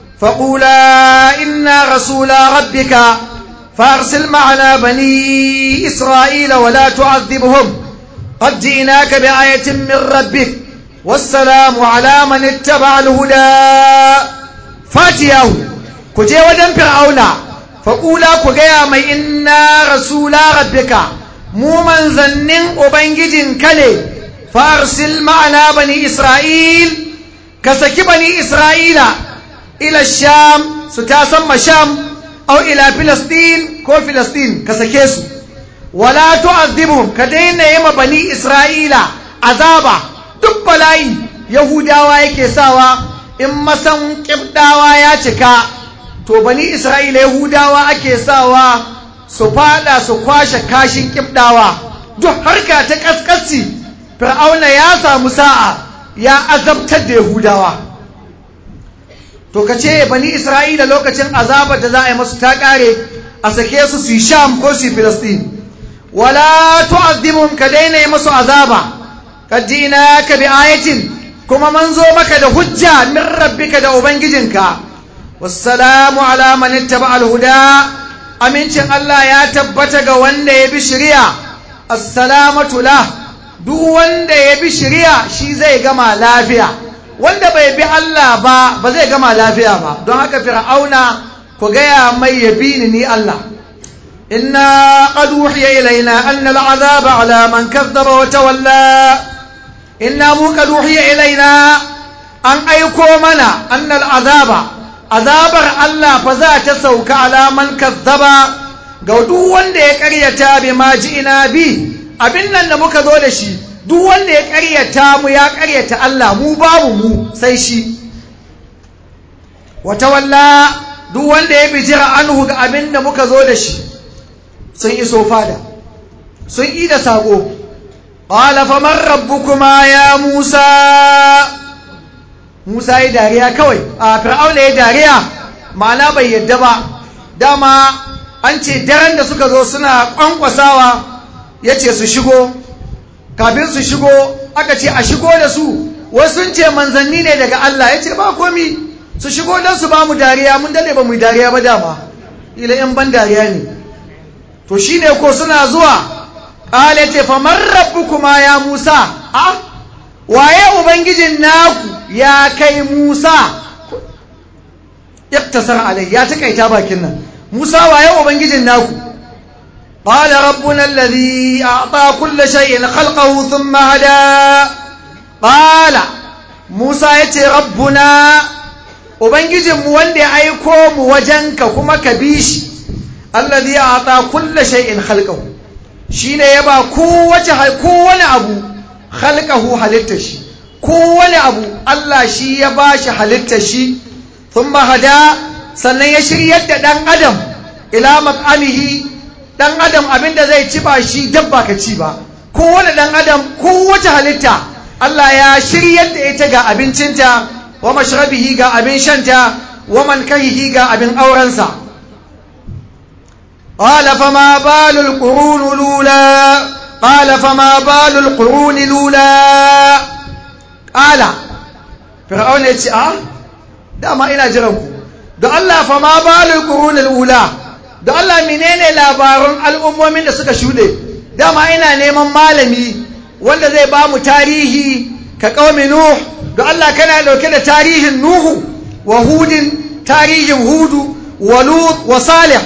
faqula inna rasula rabbika فارسل معنا بني إسرائيل ولا تعذبهم قد جئناك بآية من ربك والسلام على من اتبع الهدى فاتياه كجي ودن فرعون فقولا كجيا مي إنا رسول ربك مو من ظنن وبنجد كني فارسل معنا بني إسرائيل كسكي بني إسرائيل إلى الشام ستاسم شام أو إلى فلسطين كو فلسطين كسكيسو ولا تعذبهم كدين يما بني إسرائيل عذابا duk bala'i yahudawa yake sawa in masan kibdawa ya cika to bani isra'ila yahudawa ake sawa su fada su kwashe kashin kibdawa duk harka ta kaskasci fir'auna ya samu sa'a ya azabtar da yahudawa to ka ce bani isra'ila lokacin azabar da za a yi masu ta kare a sake su su yi sham ko su yi filistin wala tu'azzibhum ka daina yi masu azaba kad ji'naka bi ayatin kuma man zo maka da hujja min rabbika da ubangijinka wassalamu ala man ittaba al-huda amincin Allah ya tabbata ga wanda ya bi shari'a assalamatu la duk wanda ya bi shari'a shi zai gama lafiya wanda bai bi Allah ba ba zai gama lafiya ba don haka fir'auna ku gaya mai ya bi ni ni Allah inna qad uhiya ilaina anna al'azaba ala man kazzaba wa tawalla inna mu qad uhiya ilaina an aiko mana anna al'azaba azabar Allah fa za ta sauka ala man kazzaba ga duk wanda ya karyata bi ma ina bi abin nan da muka zo da shi duk wanda ya karyata mu ya karyata Allah mu babu mu sai shi wata walla duk wanda ya bijira anhu ga abin da muka zo da shi sun iso fada sun yi da sako qala faman rabbukuma ya musa musa ya dariya kawai a fir'auna ya dariya ma'ana bai yadda ba dama an ce daren da suka zo suna kwankwasawa ya ce su shigo kafin su shigo aka ce a shigo da su wasu sun ce manzanni ne daga Allah ya ce ba komi su shigo don su ba mu dariya mun dade ba mu dariya ba dama ila yan ban dariya ne to shine ko suna zuwa ƙala ce famar kuma ya musa a waye ubangijin naku ya kai musa iktasar alai ya takaita bakin nan musa waye ubangijin naku قال ربنا الذي أعطى كل شيء خلقه ثم هدى قال موسى يتي ربنا Ubangijinmu wanda ya aiko mu wajenka kuma ka bi shi, allazi ya ata kulla shay'in khalqahu shine ya ba kowace kowane abu khalqahu halitta shi kowane abu Allah shi ya ba shi halitta shi thumma hada sannan ya shiryar da dan adam ila mat'amihi dan adam abinda zai ci ba shi dabba ka ci ba kowane dan adam kowace halitta Allah ya shiryar da ita ga abincinta wa mashrabihi ga abin shanta wa mankahihi ga abin aurensa qala fama balul qurun lula qala fama balul qurun lula qala fir'aun ya ce a dama ina jiran ku da Allah fama balul qurun lula da Allah menene labarun al'ummomin da suka shude dama ina neman malami wanda zai ba mu tarihi ka qaumi nuh da Allah kana dauke da tarihin Nuhu wa Hudin tarihin Hudu wa Lut wa Salih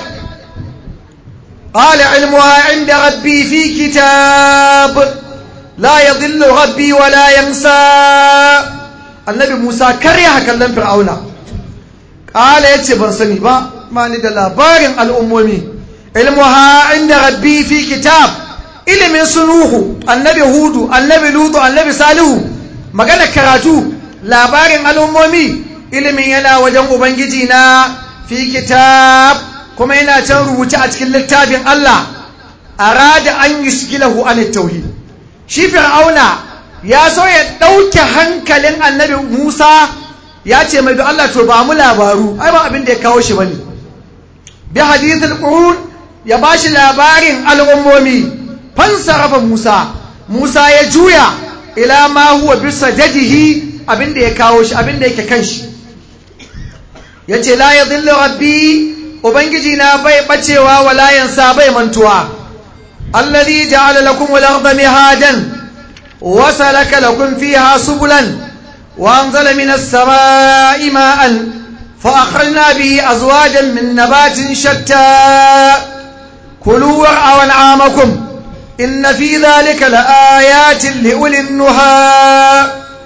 qala ilmuha inda rabbi fi kitab la yadhillu rabbi wa la yansa annabi Musa karya hakallan fir'auna qala yace ban sani ba mani da labarin al'ummomi ilmuha inda rabbi fi kitab ilimin sunuhu annabi Hudu annabi Lutu annabi Salihu magana karatu labarin al'ummomi ilimin yana wajen Ubangiji na fi kitab kuma yana can rubuce a cikin littafin Allah a rada an yi shigilahu an tauhid shi fir'auna ya so ya ɗauke hankalin annabi Musa ya ce mai da Allah to ba mu labaru ai ba abin da ya kawo shi bane bi hadithul qurun ya bashi labarin al'ummomi fansarafa Musa Musa ya juya ila ma huwa bisa jadihi abinda ya kawo shi abinda yake kan shi yace la yadhillu rabbi ubangiji na bai bacewa wala yansa bai mantuwa alladhi ja'ala lakum al-ardha mihadan wa salaka lakum fiha subulan wa anzala minas samaa'i ma'an fa akhrajna bihi azwajan min nabatin shatta kulu war'aw an'amakum إن في ذلك لآيات لأولي النهى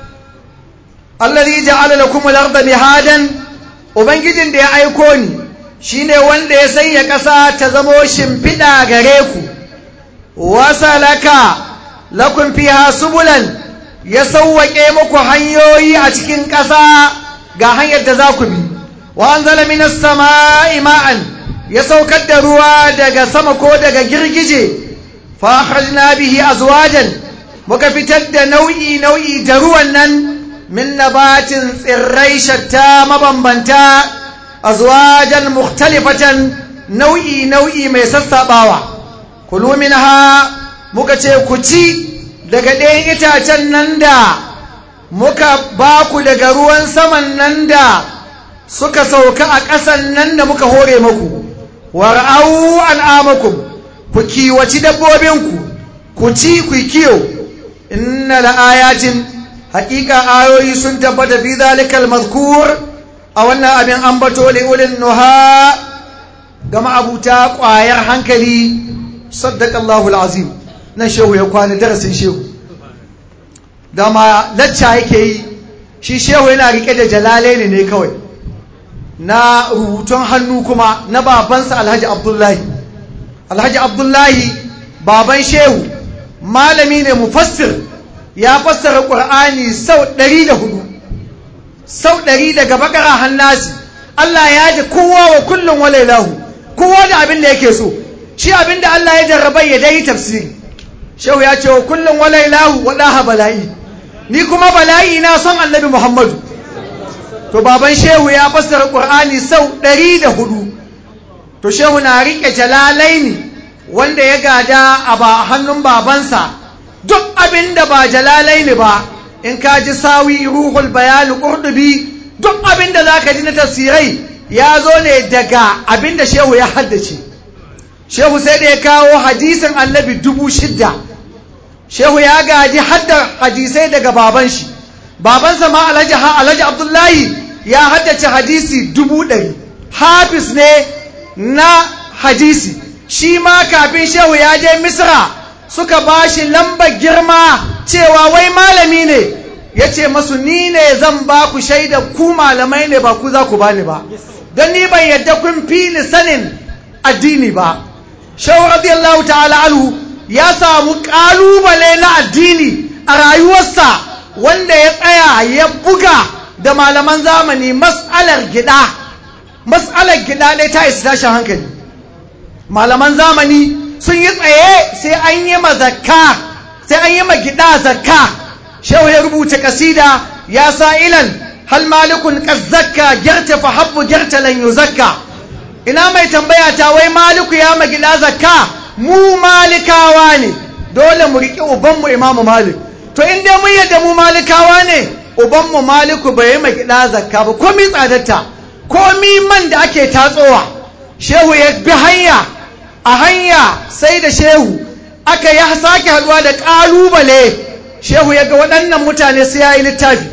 الذي جعل لكم الأرض مهادا Ubangijin da ya aiko ni shi ne wanda ya sanya ƙasa ta zamo shimfiɗa gare ku, wasalaka lakun fiha subulan ya sauwaƙe muku hanyoyi a cikin ƙasa ga hanyar da za ku bi, wa an zala minas sama'i ma'an ya saukar da ruwa daga sama ko daga girgije. فأخرجنا به أزواجا مكفتد نوئي نوئي جروا من نبات tsirrai shatta mabambanta أزواجا مختلفة نوئي نوئي mai sassaɓawa kulu minha muka ce ku ci daga ɗayan itacen nan da muka ba ku daga ruwan saman nan da suka sauka a ƙasan nan da muka hore muku war'au al'amakum ku kiwaci dabbobinku ku ci ku kiyo inna la'ayatin haƙiƙa ayoyi sun tabbata fi zalikal mazkur a wannan abin ambato li ulil nuha ga ma'abuta ƙwayar hankali saddaqallahu alazim nan shehu ya kwana darasin shehu dama lacca yake yi shi shehu yana rike da jalalaini ne kawai na rubutun hannu kuma na babansa alhaji abdullahi alhaji abdullahi baban shehu malami ne mufassir ya fassara ƙur'ani sau ɗari da hudu sau ɗari daga bakara hannasi Allah ya ji kowa wa kullum walailahu kowa da abin da yake so shi abin da Allah ya jarrabai ya dai tafsiri shehu ya ce wa kullum walailahu wa ɗaha bala'i ni kuma bala'i na son annabi muhammadu to baban shehu ya fassara ƙur'ani sau ɗari da hudu to shehu na riƙe jalalaini wanda ya gada a ba hannun babansa duk abin da ba jalalaini ba in ka ji sawi ruhul bayani ƙurɗubi duk abin da za ka ji na tafsirai ya zo ne daga abin da shehu ya haddace shehu sai da ya kawo hadisin annabi dubu shidda shehu ya gaji hadda hadisai daga baban shi babansa ma alhaji ha alhaji abdullahi ya haddace hadisi dubu ɗari hafiz ne na hadisi shi ma kafin shehu ya je misra suka ba shi lambar girma cewa wai malami ne ya ce masu ni ne zan ba ku shaida ku malamai ne ba ku za ku bani ba don ni ban yadda kun fi ni sanin addini ba shehu radiyallahu ta'ala anhu ya samu kalubale na addini a rayuwarsa wanda ya tsaya ya buga da malaman zamani mas'alar gida mas'alar gida ne ta isa tashin hankali malaman zamani sun yi tsaye sai an yi ma zakka sai an yi ma gida zakka shehu ya rubuta kasida ya sa ilan hal malikun kazzakka gyarta fa habbu gyarta lan yuzakka ina mai tambaya ta wai maliku ya ma gida zakka mu malikawa ne dole mu riƙe ubanmu imamu malik to in dai mun yadda mu malikawa ne ubanmu maliku bai yi gida zakka ba komi tsadarta komi man da ake tatsowa shehu ya bi hanya a hanya sai da shehu aka yi sake haduwa da ƙalubale shehu ya ga waɗannan mutane sai ya yi littafi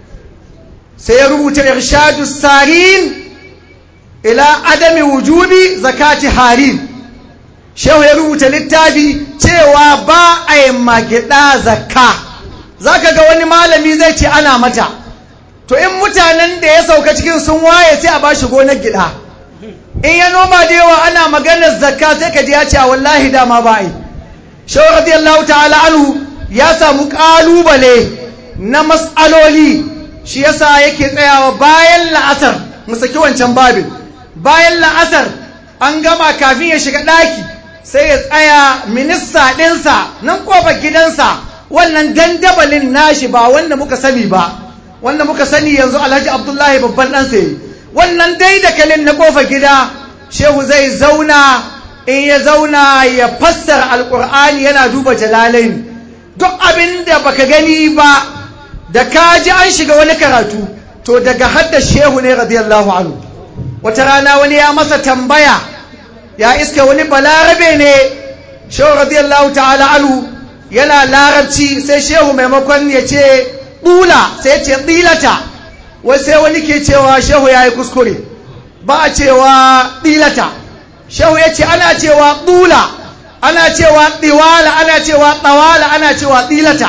sai ya rubuta irshadu sarin ila adami wujubi zakati harin shehu ya rubuta littafi cewa ba a yi magida zakka za ka ga wani malami zai ce ana mata to in mutanen da ya sauka cikin sun waye sai a ba shi gonar gida in ya noma da yawa ana maganar zakka sai ka ji ya ce a wallahi dama ba a yi shehu radiyallahu ta'ala anhu ya samu kalubale na mas'aloli shi yasa yake tsayawa bayan la'asar mu saki wancan babin bayan la'asar an gama kafin ya shiga ɗaki sai ya tsaya minista ɗinsa nan ƙofar gidansa wannan dandabalin nashi ba wanda muka sani ba wanda muka sani yanzu alhaji abdullahi babban ɗansa yi wannan dai dakalin na ƙofar gida shehu zai zauna in ya zauna ya fassara alƙur'ani yana duba jalalain duk abin da baka gani ba da ka ji an shiga wani karatu to daga hadda shehu ne radiyallahu anhu wata rana wani ya masa tambaya ya iska wani balarabe ne shehu radiyallahu ta'ala anhu yana larabci sai shehu maimakon ya ce ɗula sai ce ɗilata wai sai wani ke cewa shehu ya yi kuskure ba a cewa ɗilata shehu ya ce ana cewa ɗula ana cewa ɗiwala ana cewa ɗawala ana cewa ɗilata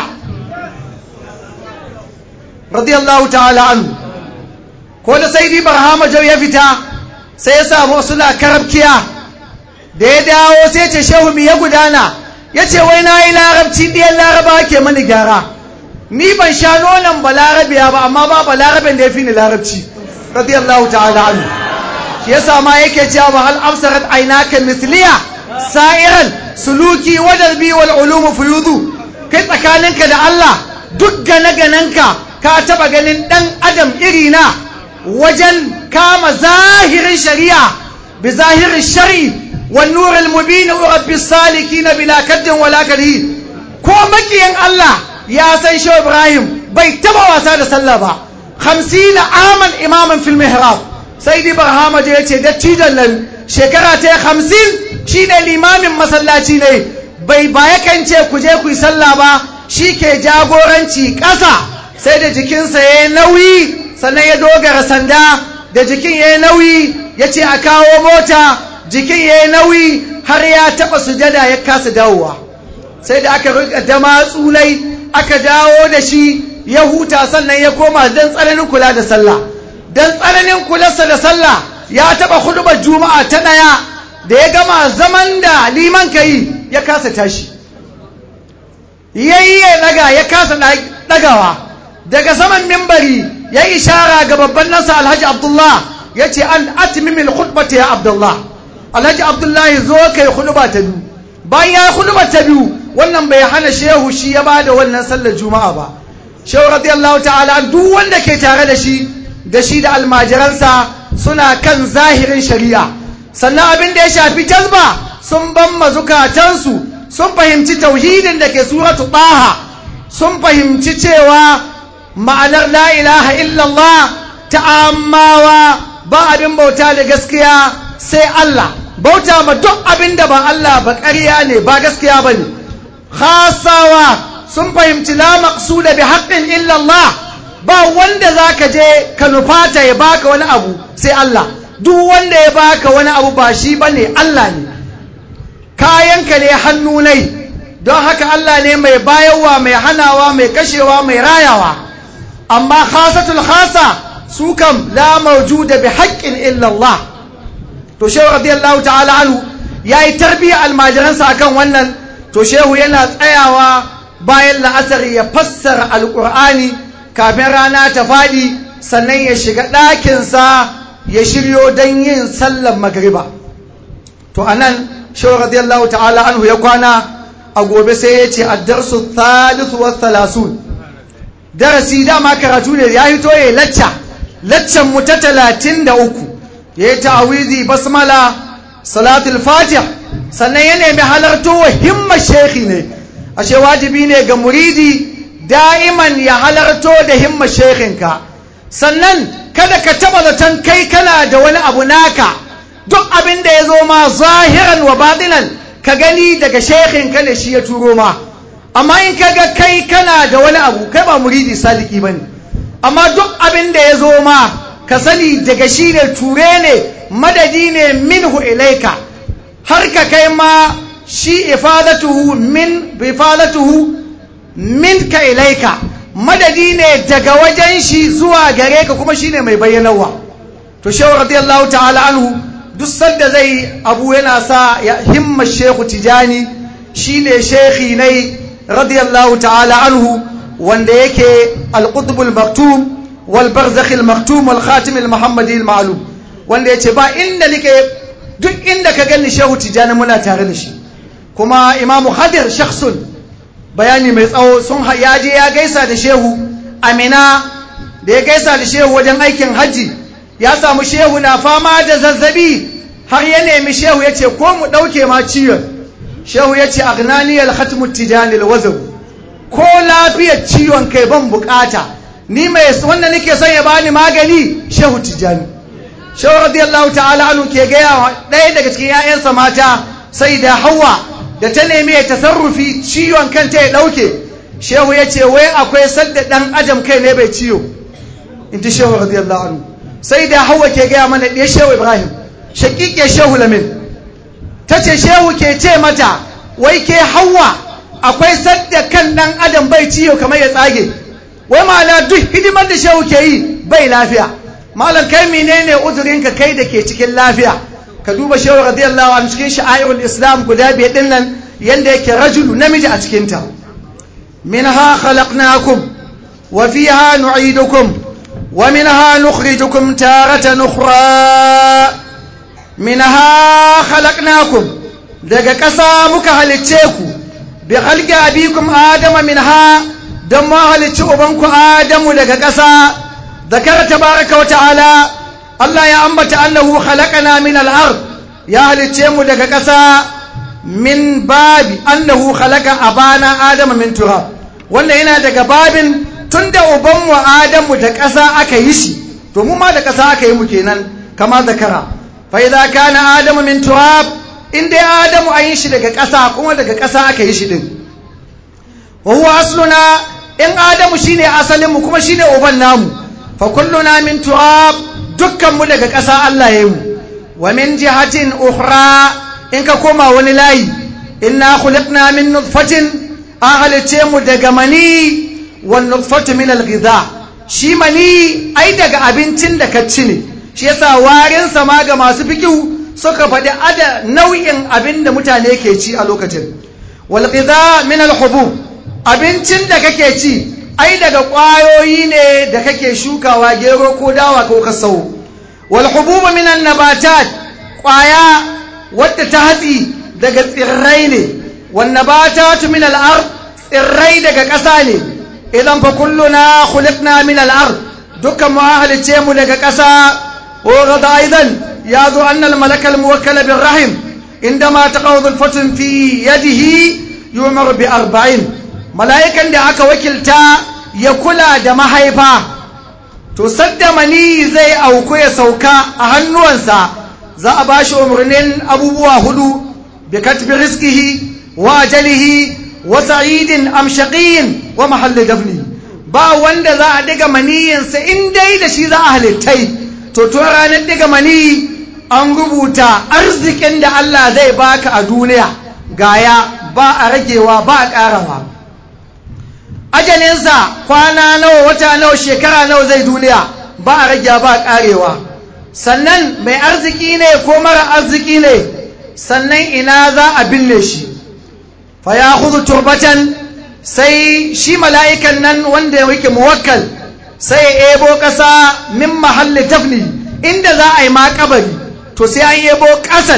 radiyallahu ta'ala anhu ko da sai barhama jau ya fita sai ya samu suna karabkiya da ya dawo sai ce shehu mi ya gudana ya ce wai na yi larabci ɗiyan laraba ke mani gyara ni ban sha nonon balarabiya ba amma ba balaraben da ya fi ni larabci radiyallahu ta'ala anhu shi yasa ma yake cewa hal absarat aynaka misliya sa'iran suluki wadalbi wal ulumu fuyudu kai tsakaninka da Allah duk gane ganenka ka taba ganin dan adam irina wajen kama zahirin shari'a bi zahirin shari'i wan nurul mubin rabbi salikin bila kaddin wala kadhi ko makiyin Allah ya san shi Ibrahim bai taba wasa da sallah ba 50 aman imaman fil mihrab sai di barhama da yace dattijan nan shekara ta 50 shine limamin masallaci ne bai ba yakan ce ku je ku yi sallah ba shi ke jagoranci ƙasa sai da jikinsa ya yi nauyi sannan ya dogara sanda da jikin ya yi nauyi ya ce a kawo mota jikin ya yi nauyi har ya taɓa sujada ya kasa dawowa sai da aka rika dama tsulai aka dawo da shi ya huta sannan ya koma don tsananin kula da sallah don tsananin kularsa da sallah ya taɓa hudubar juma'a ta ɗaya da ya gama zaman da liman ka yi ya kasa tashi yayi ya daga ya kasa dagawa daga saman mimbari ya ishara ga babban nasa alhaji abdullah ya ce an atmimil khutbata ya abdullah alhaji abdullah zo kai khutba ta biyu bayan ya khutba ta biyu wannan bai hana shehu shi ya ba da wannan sallar juma'a ba shehu radiyallahu ta'ala duk wanda ke tare da shi da shi da almajiransa suna kan zahirin shari'a sannan abin da ya shafi jazba sun ban mazukatansu sun fahimci tauhidin da ke suratu ɓaha sun fahimci cewa ma'anar la ilaha illallah ta'ammawa ba abin bauta da gaskiya sai Allah bauta ma duk abin da ba Allah ba ƙarya ne ba gaskiya ba ne khasawa sun fahimci la maqsuda bi haqqin illallah ba wanda zaka je ka nufata ya baka wani abu sai Allah duk wanda ya baka wani abu ba shi bane Allah ne kayanka ne hannu nai don haka Allah ne mai bayarwa mai hanawa mai kashewa mai rayawa amma khasatul khasa su kam la mawjuda bi haqqin illa Allah to shehu radiyallahu ta'ala anhu yayi tarbiya almajiransa akan wannan to shehu yana tsayawa bayan la'asar ya fassara alqur'ani kafin rana ta fadi sannan ya shiga ɗakinsa ya shiryo don yin sallar magriba to anan shehu radiyallahu ta'ala anhu ya kwana a gobe sai ya ce addarsu thalith wa thalathun darasi dama karatu ne ya hito ya lacca laccan mu ta talatin da uku ya yi ta'awizi basmala salatul fatih sannan ya nemi halarto wa himma shekhi ne ashe wajibi ne ga muridi da'iman ya halarto da himma shekhinka sannan kada ka taba zaton kai kana da wani abu naka duk abin da ya zo ma zahiran wa batinan ka gani daga shekhinka ne shi ya turo ma amma in ka ga kai kana da wani abu kai ba muridi saliki ba ne amma duk abin da ya zo ma ka sani daga shi ne ture ne madadi ne minhu ilaika har ka kai ma shi ifadatuhu min ifadatuhu minka ilaika madadi ne daga wajen shi zuwa gare ka kuma shine mai bayyanawa to shehu radiyallahu ta'ala anhu duk sanda zai abu yana sa ya himma shehu tijani shine shekhi ne radiyallahu ta'ala anhu wanda yake al-qutbul maktum wal barzakh al-maktum wal khatim al-muhammadi al-ma'lum wanda yace ba inda nake duk inda ka gani shehu tijani muna tare da shi kuma imamu hadir shakhsun bayani mai tsawo sun ya je ya gaisa da shehu amina da ya gaisa da shehu wajen aikin hajji ya samu shehu na fama da zazzabi har ya nemi shehu ya ce ko mu ɗauke ma ciwon shehu ya ce agnaniyar khatmu tijani alwazab ko lafiyar ciwon kai ban bukata ni mai wanda nake son ya bani magani shehu tijani shehu radiyallahu ta'ala anhu ke gaya wa ɗaya daga cikin 'ya'yansa mata sai da hawa da ta nemi ya tasarrufi ciwon kanta ya ɗauke shehu ya ce wai akwai sadda ɗan adam kai ne bai ciwo in ji shehu radiyallahu anhu sai da hawa ke gaya mana ɗaya shehu ibrahim shaƙiƙe shehu lamin ta ce shehu ke ce mata wai ke hawa akwai sadda kan ɗan adam bai ciwo kamar ya tsage wai ma'ana duk hidimar da shehu ke yi bai lafiya malam kai menene uzurinka kai da ke cikin lafiya ka duba shehu radiyallahu anhu cikin sha'airul islam guda biyar din nan yanda yake rajulu namiji a cikin ta minha khalaqnakum wa fiha nu'idukum wa minha nukhrijukum taratan ukhra minha khalaqnakum daga ƙasa muka halicce ku bi khalqi abikum adama minha dan ma halicci ubanku adamu daga ƙasa ذكر تبارك وتعالى Allah ya ambata annahu khalaqana min al-ard ya halice mu daga ƙasa min babi annahu khalaqa abana adama min turab wannan yana daga babin tunda uban mu adamu da ƙasa aka yi shi to mu ma da ƙasa aka yi mu kenan kama zakara fa idza kana adamu min turab in dai adamu an yi shi daga ƙasa kuma daga ƙasa aka yi shi din wa huwa asluna in adamu shine asalin mu kuma shine uban namu fa kulluna min turab dukkanmu daga ƙasa Allah ya yi mu wa min jihatin ukhra in ka koma wani layi inna khuliqna min nutfatin an halice mu daga mani wan nutfatu min al-ghidha shi mani ai daga abincin da ka ci ne shi yasa warin sa ma ga masu fikihu suka faɗi ada nau'in abin da mutane ke ci a lokacin wal ghidha min al-hubub abincin da kake ci ai daga ƙwayoyi ne da kake shukawa gero ko dawa ko kasau wal hububu minan nabatat ƙwaya wadda ta hatsi daga tsirrai ne wan nabatatu min al ard tsirrai daga ƙasa ne idan fa kulluna khuliqna min al ard dukkan mu an halicce mu daga ƙasa wa gada aidan ya zo annal malakal muwakkala bin rahim indama taqawdu al-fatn fi yadihi yumar bi arba'in mala'ikan da aka wakilta ya kula da mahaifa to sadda mani zai auku ya sauka a hannuwansa za a bashi umarnin abubuwa hudu bi katbi rizqihi wa ajalihi wa sa'idin am shaqiyin wa mahalli dafni ba wanda za a diga maniyinsa in dai da shi za a halittai to tun ranar diga mani an rubuta arzikin da Allah zai baka a duniya gaya ba a ragewa ba a ƙarawa ajalinsa kwana nawa wata nawa shekara nawa zai duniya ba a ragewa ba a ƙarewa sannan mai arziki ne ko mara arziki ne sannan ina za a binne shi fa ya hudu turbatan sai shi mala'ikan nan wanda yake muwakkal sai ya ebo ƙasa min mahalli tafni inda za a yi ma kabari to sai an ebo ƙasar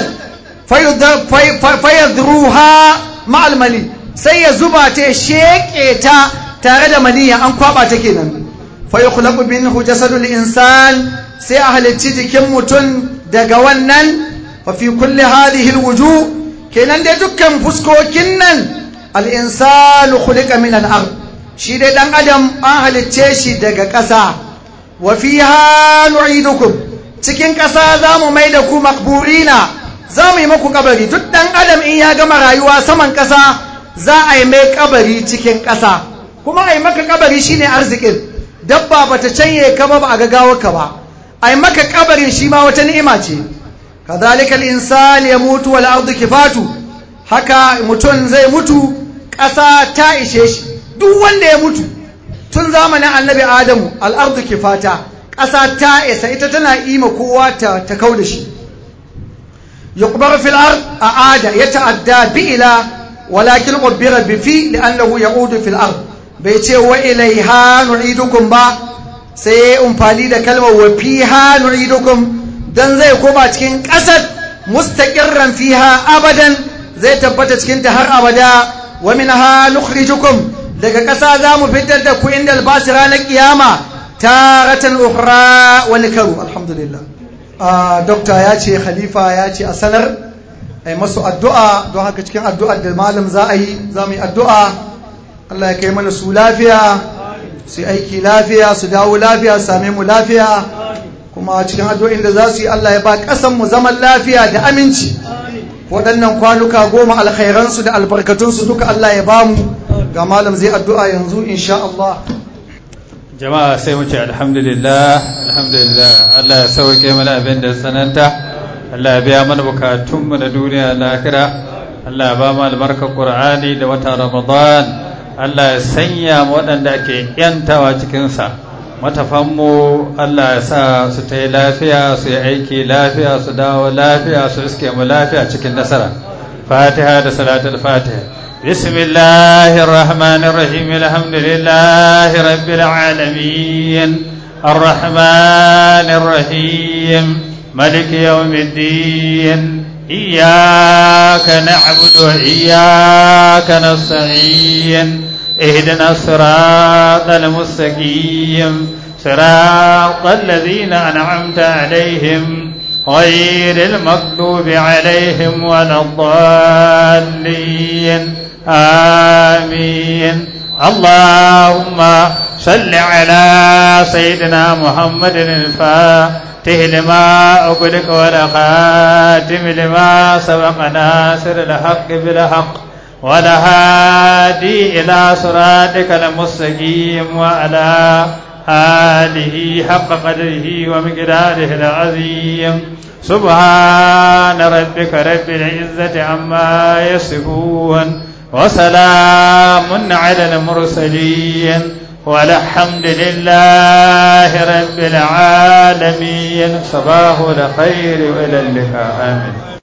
fayadruha ma'almali sai ya zuba ta sheƙe ta tare da maniya an kwaba ta kenan fayi kulaku bin hujjasadul insan sai a halicci jikin mutum daga wannan wafi kulle hadihil wuju kenan dai dukkan fuskokin nan al'insanu kulika min al'ar shi dai ɗan adam an halicce shi daga ƙasa wafi hannu idukum cikin ƙasa za mu mai da ku makburina za mu yi maku kabari duk ɗan adam in ya gama rayuwa saman ƙasa za a yi mai kabari cikin ƙasa kuma a yi maka kabari shine arzikin dabba ba ta canye ka ba a gagawa ka ba a yi maka kabarin shi ma wata ni'ima ce kazalika al-insan ya mutu wal ardu kifatu haka mutum zai mutu ƙasa ta ishe shi duk wanda ya mutu tun zamanin annabi adamu al-ardu kifata ƙasa ta isa ita tana ima kowa ta ta kau da shi يقبر في الأرض أعاد يتعدى بإلى ولكن قبر بفي لأنه يعود في الأرض بيتي وإليها نعيدكم با sai umfani da kalmar wa fiha nu'idukum dan zai koma cikin ƙasar mustaqirran fiha abadan zai tabbata cikin ta har abada wa minha nukhrijukum daga ƙasa za mu fitar da ku inda albasi ranar kiyama taratan ukhra wa nikaru alhamdulillah dokta ya ce khalifa ya ce a sanar a yi masu addu'a don haka cikin addu'ar da malam za a yi za mu yi addu'a Allah ya kai mana su lafiya su yi aiki lafiya su dawo lafiya su same mu lafiya kuma cikin addu'o'in da za su yi Allah ya ba ƙasanmu zaman lafiya da aminci waɗannan kwanuka goma alkhairansu da albarkatunsu duka Allah ya ba mu ga malam zai addu'a yanzu insha Allah jama'a sai mu ce alhamdulillah alhamdulillah Allah ya sauke mana abin da sananta Allah ya biya mana bukatunmu na duniya lahira Allah ya ba mu albarkar Qur'ani da wata Ramadan Allah ya sanya mu waɗanda ake yantawa cikin sa matafanmu Allah ya sa su ta yi lafiya su yi aiki lafiya su dawo lafiya su iske mu lafiya cikin nasara fatiha da salatul fatiha بسم الله الرحمن الرحيم الحمد لله رب العالمين الرحمن الرحيم ملك يوم الدين إياك نعبد وإياك نستعين اهدنا الصراط المستقيم صراط الذين أنعمت عليهم غير المغضوب عليهم ولا الضالين آمين اللهم صل على سيدنا محمد الفاتح لما أغلق ولا خاتم لما سبق ناصر الحق بالحق ولا هادي إلى صراطك المستقيم وعلى آله حق قدره ومقداره العظيم سبحان ربك رب العزة عما يصفون وسلام على المرسلين والحمد لله رب العالمين صباح الخير وإلى اللقاء آمين